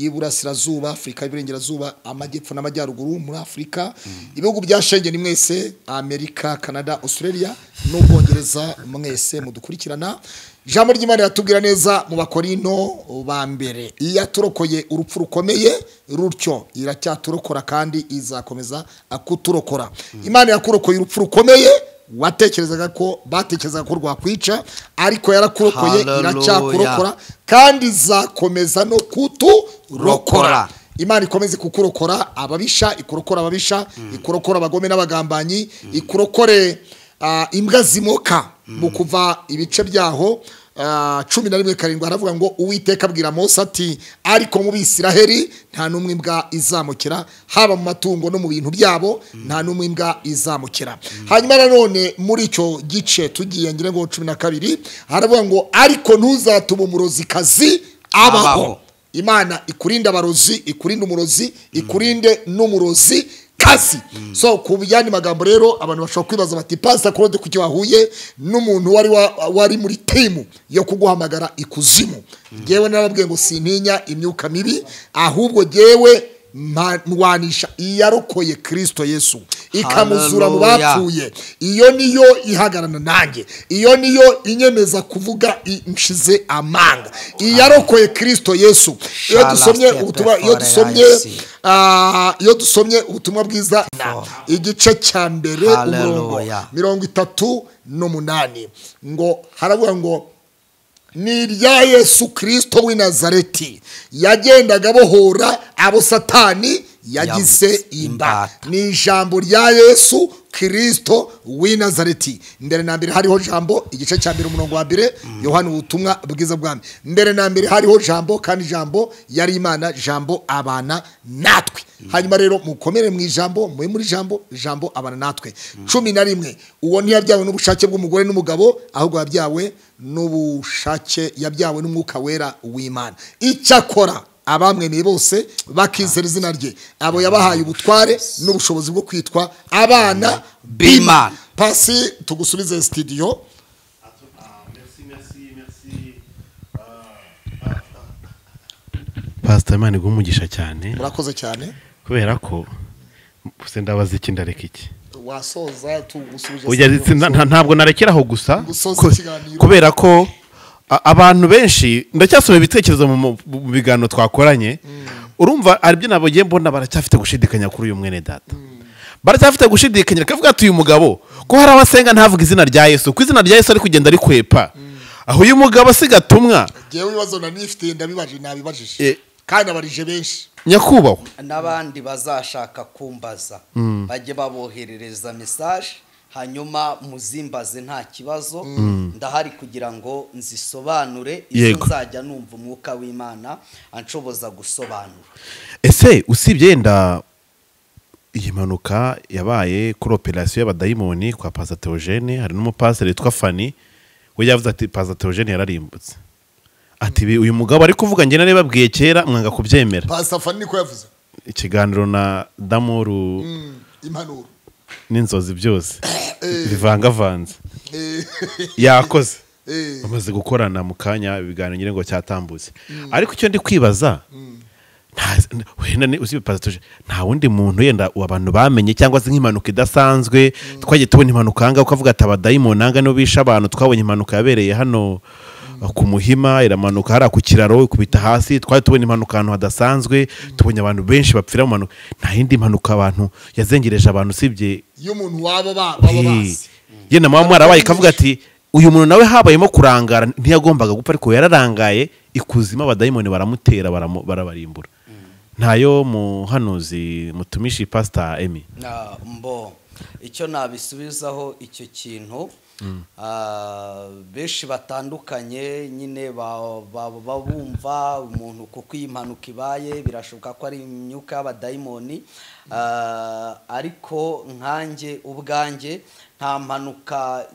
y'iburasirazuba afurika y'iburengerazuba amajyepfo n'amajyaruguru muri afurika ibihugu bya shengeni mwese amerika canada australia n'ubwongereza mwese mudukurikirana ijambo ry'imana yatubwira neza mu bakorino ba mbere iyo yaturokoye urupfu rukomeye rutyo iracyaturokora kandi izakomeza kuturokora imana yakurokoye urupfu rukomeye watekerezaga ko batekerezaga ko rwakwica ariko yarakurokoye Hallelujah. iracyakurokora kandi izakomeza no kuturokora Rokora. imana ikomeze kukurokora ababisha ikurokora ababisha ikurokora abagome n'abagambanyi ikurokore ah, imbwa zimoka mu kuva ibice byaho ah, cumi na rimwe karindwi haravuga ngo uwiteka abwira mose ati ariko mu bisiraheri nta n'umwe imbwa izamukira haba mu matungo no mu bintu byabo nta n'umwe imbwa izamukira hanyuma nanone muri icyo gice tugiye ngira ngo cumi na kabiri haravuga ngo ariko ntuzatume umurozikazi abaho Abaho. imana ikurinda abarozi ikurinde umurozi ikurinde n'umurozi kazi so ku yandi magambo rero abantu bashobora kwibaza bati pasita claude kuki wahuye n'umuntu wari wa- wari muri timu yo kuguhamagara ikuzimu ngewe narababwiye ngo sintinya imyuka mibi ahubwo ngewe mwanisha iyarokoye kirisito yesu ikamuzura mu Hallelujah. bapfuye yapfuye iyo niyo ihagarana nanjye iyo niyo inyemeza kuvuga i- nshize amanga iyarokoye kirisito yesu iyo Shall dusomye escape ubutumwa iyo before dusomye I see. ah, iyo dusomye ubutumwa bwiza na igice cya mbere umurongo Hallelujah. mirongo itatu n'umunani ngo haravuga ngo ni irya yesu kirisito w'i nazareti yagendaga abohora abo satani yagize Yagize imba imbata. ni ijambo rya yesu kirisito w'i nazareti mbere na mbere hariho jambo igice cya mbere umurongo wa mbere yohana ubutumwa bwiza bwami mbere na mbere hariho jambo kandi jambo yari imana jambo abana natwe hanyuma rero mukomere mu ijambo mube muri jambo jambo abana natwe cumi na rimwe uwo ntiyabyawe n'ubushake bw'umugore n'umugabo ahubwo yabyawe n'ubushake yabyawe n'umwuka wera w'imana icyakora abamwemeye bose bakizera izina rye abo yabahaye ubutware n'ubushobozi bwo kwitwa abana B'Imana. pasi tugusubize sitidiyo merci, merci, merci. pasita imana iguha umugisha cyane murakoze cyane kubera ko se ndabaza iki ndareka iki wasoza tugusubije Oya, ndetse nta- nta- ntabwo narekeraho gusa Gusoza ku- ikiganiro. kubera ko a- abantu benshi ndacyasoma ibitekerezo mu mu- mu biganiro twakoranye urumva hari ibyo nabugiye mbona baracyafite gushidikanya kuri uyu mwene data baracyafite gushidikanya rekavuga ati uyu mugabo ko hari abasenga ntavuga izina rya yesu ko izina rya yesu ari kugenda rikwepa aho uyu mugabo asiga atumwa ngewe ibibazo nanifite ndabibaje nabibajije Eh. kandi abarije benshi nyakubahwa n'abandi bazashaka kumbaza bajye baboherereza mesaje hanyuma muzimbaze nta kibazo ndahari kugira ngo nzisobanure izo Yego. nzajya numva umwuka w'imana anshoboza gusobanura ese usibye yenda iyi mpanuka yabaye kuri operasiyo y'abadayimoni kwa Pastor Theogene hari n'umupasiteri witwa fani we yavuze ati Pastor Theogene yararimbutse ati "Ibi uyu mugabo ari kuvuga njye nari babwiye kera mwanga kubyemera pasita fani niko yavuze ikiganiro na damuru Mm, impanuro n'inzozi byose bivangavanze Eh, yakoze eh, bamaze gukorana mu kanya ibiganiro ngira ngo cyatambutse ariko icyo ndi kwibaza nta- n- wenda ni- uzi pasiteri nta wundi muntu yenda ubu abantu bamenye cyangwa se nk'impanuka idasanzwe twagiye tubona impanuka ahangaha ukavuga ati abadayimoni ahangaha nibo bishe abantu twabonye impanuka yabereye hano uh, ku muhima iramanuka hariya ku kiraro ikubita hasi twari tubona impanuka ahantu hadasanzwe tubonye abantu benshi bapfira mu mpanuka nta yindi mpanuka abantu yazengereje abantu usibye y'umuntu waba ba- baba bazi yenda mama mwarabaye ikavuga ati uyu muntu nawe habayemo kurangara ntiyagombaga gupfa ariko yararangaye ikuzimu abadayimoni baramutera baramu- barabarimbura ntayo muhanuzi mutumishi pasita emi Na- mbo icyo nabisubizaho icyo kintu Ah, benshi batandukanye nyine ba- ba- ba- bumva umuntu kuko iyi mpanuka ibaye birashoboka ko ari imyuka y'abadayimoni Ah, ariko nkanjye ubwanjye nta mpanuka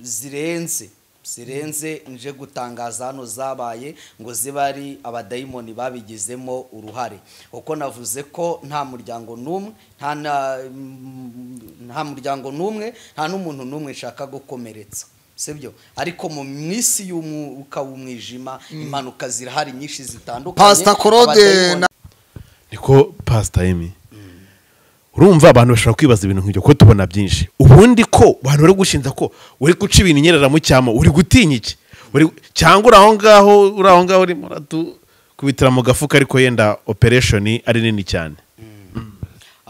zirenze zirenze nje gutangaza hano zabaye ngo zibe ari abadayimoni babigizemo uruhare kuko navuze ko nta muryango n'umwe nta na- nta muryango n'umwe nta n'umuntu n'umwe nshaka gukomeretsa sibyo ariko mu minsi y'umwuka w'umwijima impanuka zirahari nyinshi zitandukanye Pastor Claude abadayimoni- na- niko pasita emi urumva abantu bashobora kwibaza ibintu nk'ibyo kuko tubona byinshi ubundi ko abantu bari gushinja ko uri guca ibintu inyerera mu cyamo uri gutinya iki buri- cyangwa uri aho ngaho uri aho ngaho urimo uratukubitira mu gafuka ariko yenda operesheni ari nini cyane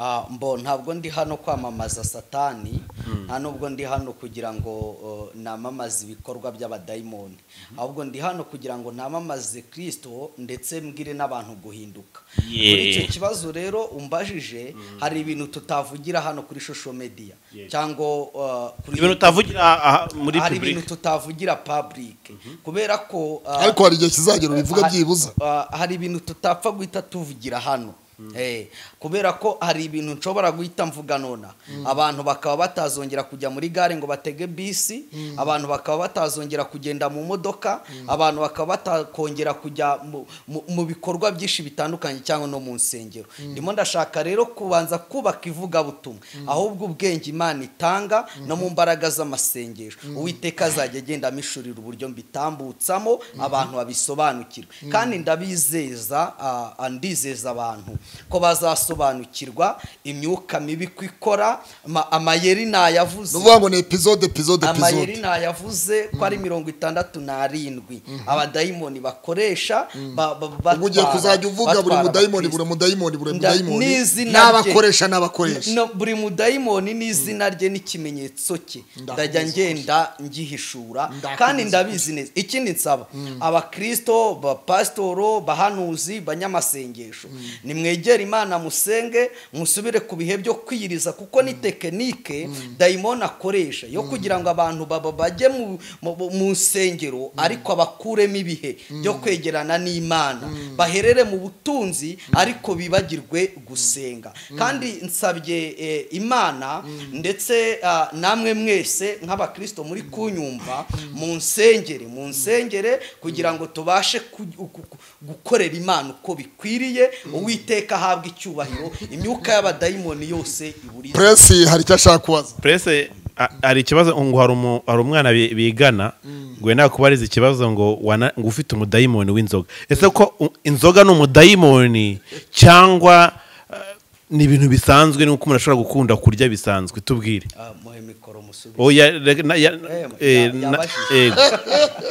Ah, mbo ntabwo ndi hano kwamamaza satani nta nubwo ndi hano kugira ngo uh, namamaze ibikorwa by'abadayimoni ahubwo ndi hano kugira ngo namamaze kirisito ndetse mbwire n'abantu guhinduka Yeah. kuri icyo kibazo rero umbajije hari ibintu tutavugira hano kuri shosho mediya cyangwa uh, kuri ibintu utavugira aha muri hari public ibintu tutavugira public kubera ko uh, ariko hari igihe kizagera ubivuga ha- byibuza ah, hari ibintu tutapfa guhita tuvugira hano Eh, kubera ko hari ibintu nshobora guhita mvuga nona abantu bakaba batazongera kujya muri gare ngo batege bisi abantu bakaba batazongera kugenda mu modoka abantu bakaba batakongera kujya mu- mu- mu bikorwa byinshi bitandukanye cyangwa no mu nsengero ndimo ndashaka rero kubanza kubaka ivugabutumwa ahubwo ubwenge imana itanga no mu mbaraga z'amasengesho uwiteka azajya agenda amishurira uburyo mbitambutsamo abantu babisobanukirwe kandi ndabizeza ah, ah, ndizeza abantu ko bazasobanukirwa imyuka mibi ko ikora ama- amayeri ni nayavuze ukuvuga ngo ni epizode epizode amayeri epizode nayavuze ko ari mirongo itandatu n'arindwi abadayimoni bakoresha ba- ba- ubu ugiye batwara- kuzajya uvuga buri batwara mudayimoni abakristo. buri mudayimoni buri Nda- mudayimoni n'izina rye. n'abakoresha n'abakoresha No, buri mudayimoni n'izina rye n'ikimenyetso cye ndajya ngenda ngihishura kandi ndabizi neza ikindi nsaba abakristo bapasitoro bahanuzi banyamasengesho nimwegere imana musenge musubire ku bihe byo kwiyiriza kuko ni tekinike dayimoni akoresha yo kugira ngo abantu baba bajye mu- mu- mu- mu nsengero ariko abakuremo ibihe byo kwegerana n'imana baherere mu butunzi ariko bibagirwe gusenga kandi nsabye eh, imana ndetse ah, namwe mwese nk'abakristo muri kunyumva mu nsengere mu nsengere kugira ngo tubashe ku- gu- gu- gukorera imana uko bikwiriye uwiteka ahabwa icyubahiro imyuka y'abadayimoni yose iburize puresi hari icyo ashaka kubaza purese a- hari ikibazo ngo hari umu- hari umwana bi- bigana ngo wenda kubariza ikibazo ngo wana- ngo ufite umudayimoni w'inzoga ese ko u- inzoga ni umudayimoni cyangwa eh, ni ibintu bisanzwe nuko umuntu ashobora gukunda kurya bisanzwe tubwire Ah, muhe mikoro musubize oya reg- na- ya- Eh, eh, ya- na- yabajije. yego.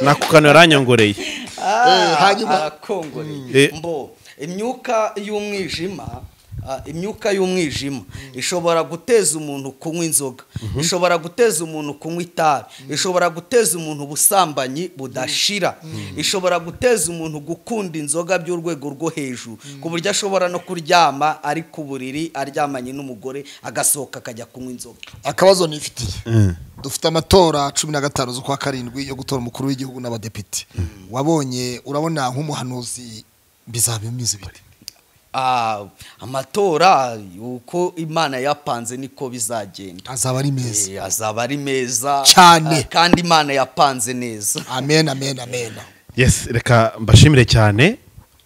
nako kantu yaranyongoreye Eh, hanyuma- akongoreye Eh. mbo imyuka y'umwijima ah, imyuka y'umwijima ishobora guteza umuntu kunywa inzoga ishobora guteza umuntu kunywa itabi ishobora guteza umuntu ubusambanyi budashira ishobora guteza umuntu gukunda inzoga by'urwego rwo hejuru ku buryo ashobora no kuryama ari ku buriri aryamanye n'umugore agasohoka akajya kunywa inzoga akabazo nifitiye dufite amatora cumi na gatanu z'ukwa karindwi yo gutora umukuru w'igihugu n'abadepite wabonye urabona nk'umuhanuzi bizaba bimeze bite Ah, amatora uko imana yapanze niko bizagenda azaba ari meza Eh, azaba ari meza Cyane. Ah, kandi imana yapanze neza amen amen amen yes reka mbashimire cyane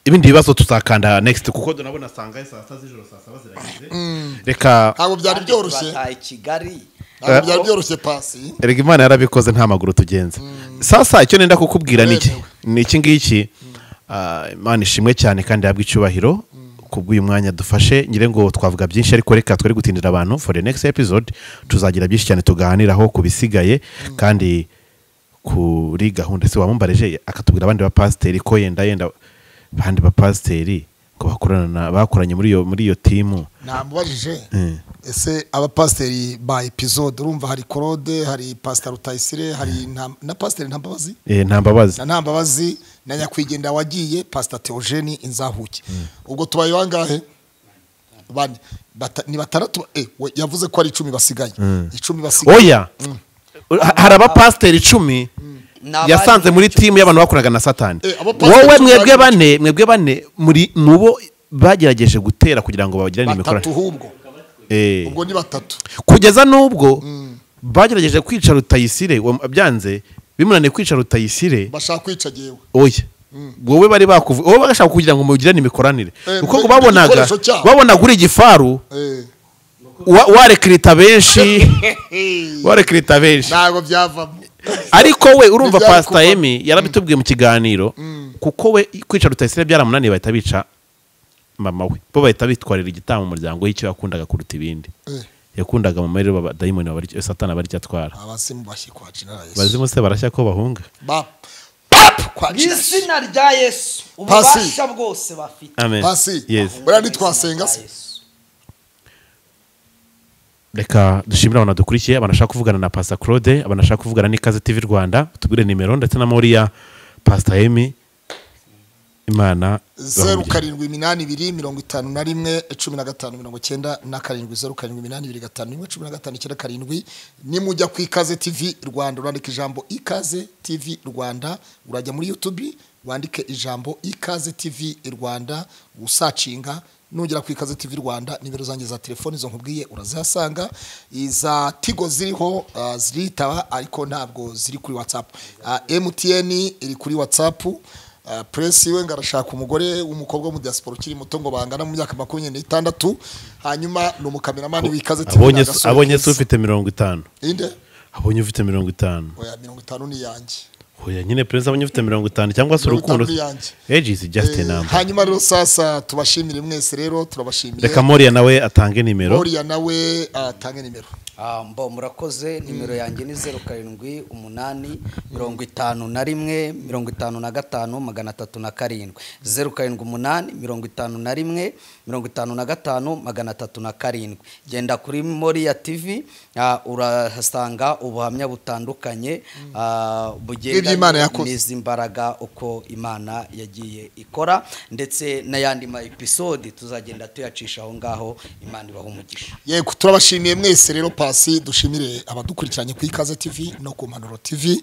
ibindi bibazo tuzakanda next kuko tunabona sanga saa sita z'ijoro saa saba zirageze reka ntabwo byari byoroshye bataye kigali ntabwo byari byoroshye pasi erega imana yarabikoze nta maguru tugenza sasa icyo nenda kukubwira ni iki ni iki ngiki Ah, imana ishimwe cyane kandi yahabwa icyubahiro kubw'uyu mwanya dufashe ngire ngo twavuga byinshi ariko reka twere gutindira abantu for the next episode tuzagira byinshi cyane tuganiraho ku bisigaye kandi kuri gahunda se wamumbarije akatubwira abandi bapasiteri ko yenda yenda abandi bapasiteri ngo bakorana bakoranye muri iyo muri iyo timu namubajije Mm. ese abapasiteri ba episode urumva hari claude hari pasiteri rutayisire hari Nta- na pasiteri ntambabazi Eh, nta mbabazi na ntambabazi na nyakwigendera wagiye pasiteri teogeni inzahuke ubwo tubaye wangahe Bane. Bata- ni batandatu eh, we- yavuze ko ari icumi basigaye icumi basigaye oya Ha- hari abapasiteri icumi N'abari yasanze muri muri timu y'abantu bakoraga na satani Eh, abapasiteri wowe icumi mwebwe bari- bane mwebwe bane muri mu bo bagerageje gutera kugira ngo bagirane batatu imikoranire ahubwo Eh, ubwo ni batatu kugeza n'ubwo bagerageje kwica rutayisire uwo- byanze bimunaniye kwica rutayisire bashaka kwica yewe oya wowe bari bakuvu wowe bagashaka kugira ngo mugirane imikoranire Eh, kuko ngo mbe- babonaga igikoresho cyabo. babonaga uri igifaru Eh, wa- warekirita benshi warekirita benshi ntabwo byavamo ariko we urumva Ntibyari pasita kuba- emi yarabitubwiye mu kiganiro kuko we kwica rutayisire byaramunaniye bahita bica mama we bo bahita bitwarira igitambo umuryango y'icyo yakundaga kuruta ibindi Eh. yakundaga mama rero badayimoni satana baricyo atwara abasimu bashyi kwa jenera yesu bazimu se barashya ko bahunga Ba- apu kwa mu jesu izina rya yesu Pasi. ububasha bwose bafite amen Pasi. Yes. buriya ntitwasenga se reka dushimire abantu badukurikiye abanashaka kuvugana na pasita claude abanashaka kuvugana n'ikaze tv rwanda tubwire nimero ndetse na moriya pasita emi imana zeru ibahumurize. karindwi iminani ibiri mirongo itanu na rimwe cumi na gatanu mirongo icyenda na karindwi zeru karindwi iminani ibiri gatanu rimwe cumi na gatanu icyenda karindwi nimujya ku ikaze tv rwanda urandika ijambo ikaze tv rwanda urajya muri youtube wandike ijambo ikaze tv rwanda usacinga nugera ku ikaze tv rwanda nimero zanjye za telefoni izo nkubwiye urazihasanga iza tigo ziriho ah, ziritaba ariko ntabwo ziri kuri whatsapp Ah, mtn iri kuri whatsapp Uh, Press we ngo arashaka umugore w'umukobwa wo mu diaspora ukiri muto ngo bangana mu myaka makumyabiri n'itandatu hanyuma ni umukameramani w'ikaze TV abonye n'agasore abonye se keza. ufite mirongo itanu inde abonye ufite mirongo itanu oya mirongo itanu ni iyanjye oya nyine perezida abonye ufite mirongo itanu cyangwa se Mirongo urukundo itanu ni iyanjye. eji izi jasite Eh, namba hanyuma rero sasa tubashimire mwese rero turabashimiye reka moriya nawe atange nimero moriya nawe atange nimero Ah, mbo murakoze nimero yanjye ni zeru karindwi umunani mirongo itanu na rimwe mirongo itanu na gatanu magana atatu na karindwi zeru karindwi umunani mirongo itanu na rimwe mirongo itanu na gatanu magana atatu na karindwi genda kuri moriya tv ah, urahasanga ubuhamya butandukanye ah, Bw'iby'Imana bugendanye yakoze. n'izi mbaraga uko imana yagiye ikora ndetse n'ayandi ma episode tuzagenda tuyacisha aho ngaho imana ibaha umugisha yego turabashimiye mwese rero pasi dushimire abadukurikiranye ku ikaze tv no ku mpanuro tv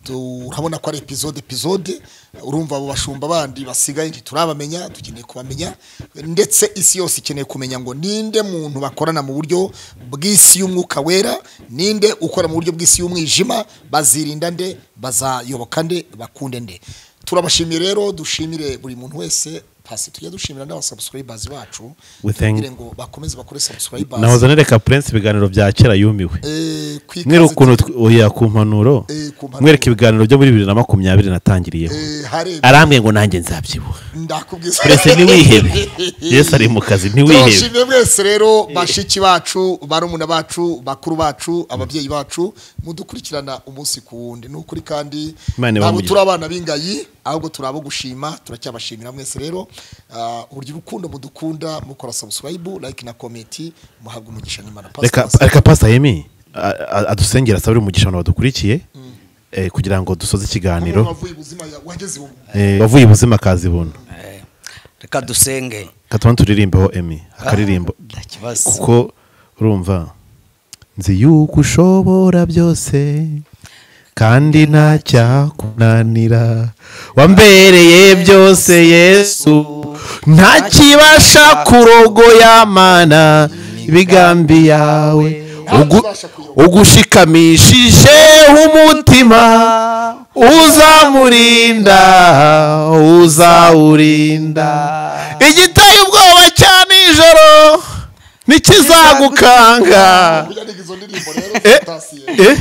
turabona ko ari epizode epizode urumva abo bashumba bandi basigaye ntiturabamenya dukeneye kubamenya ndetse isi yose ikeneye kumenya ngo ninde muntu bakorana mu buryo bw'isi y'umwuka wera ninde ukora mu buryo bw'isi y'umwijima bazirinda nde bazayoboka nde bakunde nde turabashimiye rero dushimire buri muntu wese pasi tujya dushimira n'abasubscribers bacu We thank- kugira ngo bakomeze bakore subscribers nahozane reka purensi ibiganiro bya kera yumiwe Eh, ku ikaze mwereke ukuntu tw- oya ku mpanuro Eh, ku mpanuro. mwereke ibiganiro byo muri bibiri na makumyabiri natangiriyeho Eh, hare arambwiye ngo nanjye nzabyibuha ndakubwiza perezida ntiwihebe yesu ari mu kazi ntiwihebe turashimye mwese rero bashiki bacu barumuna bacu bakuru bacu ababyeyi bacu mudukurikirana umunsi ku wundi ni ukuri kandi Imana ibahe ntabwo umugisha. turi abana b'ingayi ahubwo turi abo gushima turacyabashimira mwese rero Ah, uburyo urukundo mudukunda mukora subscribe like na komenti muhabwa umugisha n'imana reka Pastor reka pasita yemi a- a- adusengere asabire umugisha abantu badukurikiye eh, kugira ngo dusoze ikiganiro umuntu wavuye ubuzima ya- wageze ubu Eh, wavuye ubuzima kazi buntu reka dusenge katuma turirimbeho emi akaririmbo nta kibazo kuko urumva nzi yuko ushobora byose kandi nta cyakunanira wambereye byose yesu nta kibasha kurogoya mana ibigambi yawe Ugu- ugushikamishije umutima uzamurinda uzawurinda igiteye ubwoba cya nijoro ntikizagukanga yariga izo ndirimbo rero Eh, fantasiye eh,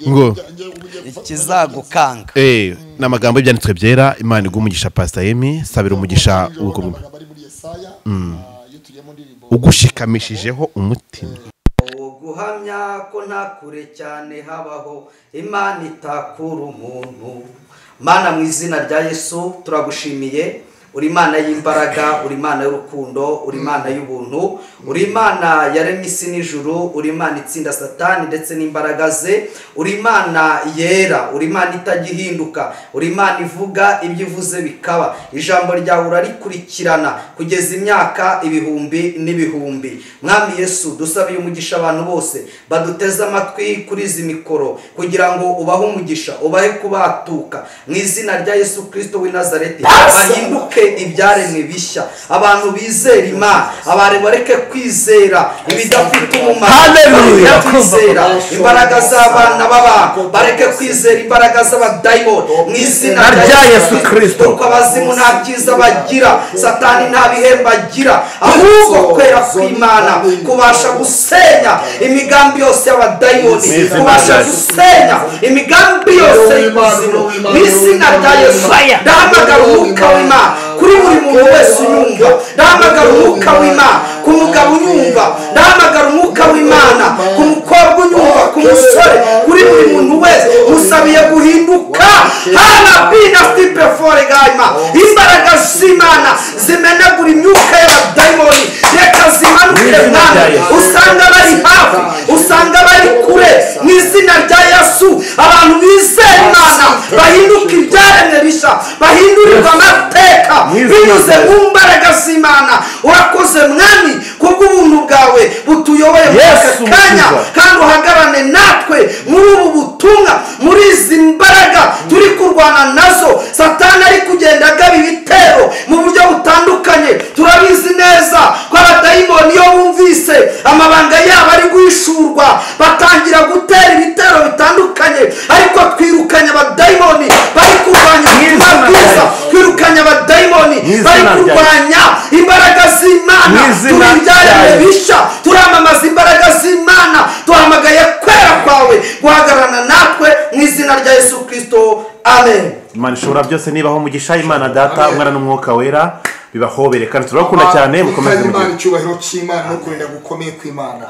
ngo ikizagukanga Eh, ni amagambo y'ibyanditswe byera imana igwa umugisha pasita yemi sabira umugisha ubwoko bwe. amagambo ari muri yesaya ah, iyo tugiye mu ndirimbo ugushikamishije umutima guhamya ko nta kure cyane habaho imana itakura umuntu mana mu izina rya yesu turagushimiye uri imana y'imbaraga uri imana y'urukundo uri imana y'ubuntu uri imana yaremye isi n'ijuru uri imana itsinda satani ndetse n'imbaraga ze uri imana yera uri imana itagihinduka uri imana ivuga ibyo ivuze bikaba ijambo ryawe urarikurikirana kugeza imyaka ibihumbi n'ibihumbi mwami yesu dusabiye umugisha abantu bose baduteze amatwi kuri izi mikoro kugira ngo ubahe umugisha ubahe kubatuka mu izina rya yesu kirisito w'i nazareti bahinduke ibyaremwe bishya abantu bizera imana abantu bareke kwizera ibidafite umumaro Hallelujah. bareke kwizera imbaraga z'abana b'abantu bareke kwizera imbaraga z'abadayimoni mu izina Na rya Yesu Kristo. kuko abazimu nta byiza bagira satani nta bihembo agira ahubwo kwera kw'imana kubasha gusenya imigambi yose y'abadayimoni kubasha gusenya imigambi yose y'ikuzimu mu izina rya yesu ndahamagara umwuka w'imana kuri buri muntu wese unyumva ndahamagara umwuka w'imana ku mugabo unyumva ndahamagara umwuka w'imana ku mukobwa unyumva ku musore kuri buri muntu wese musabiye guhinduka hana bina stipe foregayima imbaraga z'imana zimenagura imyuka y'abadayimoni reka zimanukire mwana usanga bari hafi usanga bari kure mu izina rya yesu abantu bizera imana bahinduka ibyaremwe bishya bahindurirwa amateka binyuze mu mbaraga z'imana urakoze mwami kubw'ubuntu bwawe butuyoboye muri aka Yesu kanya Mukiza. kandi uhagarane natwe muri ubu butumwa muri izi mbaraga turi kurwana nazo satani ari kugenda agaba ibitero mu buryo butandukanye turabizi neza ko abadayimoni iyo bumvise amabanga yabo ari guhishurwa batangira gutera ibitero bitandukanye ariko twirukanye abadayimoni bari kurwanya ubutumwa Mu izina rya bwiza Yesu. twirukanye abadayimoni izina bari rya Yesu. kurwanya imbaraga z'imana Mu izina turi rya ibyaremwe Yesu. bisha turamamaza imbaraga z'imana duhamagaye kwera kwawe guhagararana natwe mu izina rya yesu kirisito amen imana ishobora byose nibaho mugisha imana data umwana n'umwuka wera bibahobere kandi turabakunda cyane mukomeze Imana mugire icyubahiro cy'imana no kurinda gukomeye kw'imana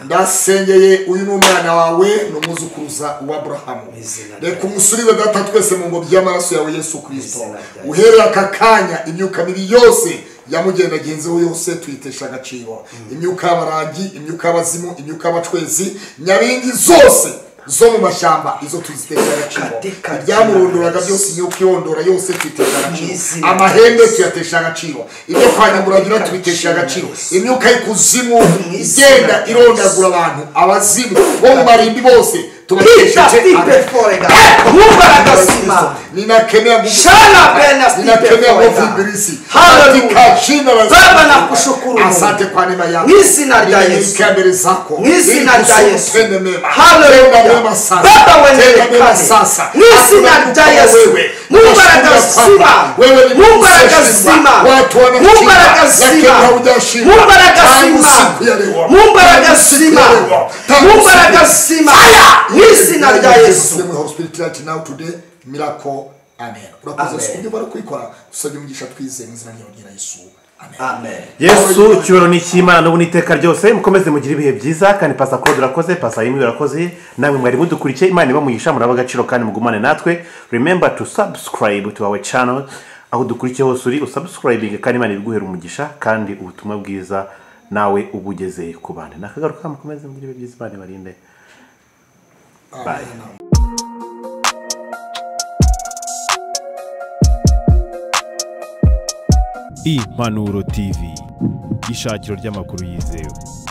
ndasengeye uyu ni umwana wawe ni umuzukuruza wa aburahamu izina rya reka umusubize data twese mu ngobyi y'amaraso yawe yesu kirisito izina rya Yesu. uhereye aka kanya imyuka mibi yose yamugendagenzeho yose tuyitesha agaciro imyuka y'abaragi imyuka y'abazimu imyuka y'abacwezi nyabingi zose zo mu mashyamba izo tuzitesha agaciro Katika ibyamuronduraga jina la byose imyuka irondora yose tuyitesha agaciro Mwizina rya amahembe Yesu. tuyatesha agaciro ibyo kwanyaguragira tubitesha agaciro imyuka y'ikuzimu Mwizina igenda rya irondagura abantu abazimu bo mu marimbi bose tubakesheje agaciro mumbaraga z'imana ninakemea nguvu Shana bena ninakemea stipe nguvu forever. ibilisi Hallelujah. katika jina la Yesu. Baba, nakushukuru Mungu. asante kwa neema yako Mu izina rya Yesu. Ninyenyekea mbele zako Mu izina Ili rya kusudi Yesu. utende mema Hallelujah. Tenda mema sasa Baba, uendelee Tenda mema kati. sasa Mu izina Hakuna rya kutoka Yesu. wewe. Mungu Tunashuhudia atakazima. kwamba wewe ni Mungu Mungu atakazima. usiyeshindwa. watu Mungu wanashinda atakazima. lakini haujashindwa Mungu atakazima. Tangu siku ya leo. Mungu atakazima. Tangu siku ya leo. Tangu Mungu siku ya leo. atakazima. Fire! Mu izina rya Yesu. Sehemu ya hospitality now today miracle amen urakoze siku bari kuyikora usabye umugisha twize mu izina rya Yesu amen amen yesu icyubahiro ni icy'imana n'ubu n'iteka ryose mukomeze mugire ibihe byiza kandi pasa kode urakoze pasa yimwe urakoze namwe mwari mudukurikiye imana ibamugisha muraba agaciro kandi mugumane natwe remember to subscribe to our channel aho dukurikiye hose uri usubscribing kandi imana ibiguhera umugisha kandi ubutumwa bwiza nawe ubugeze ku bandi nakagaruka mukomeze mugire ibihe byiza imana ibarinde bye impanuro tv ishakiro ry'amakuru yizewe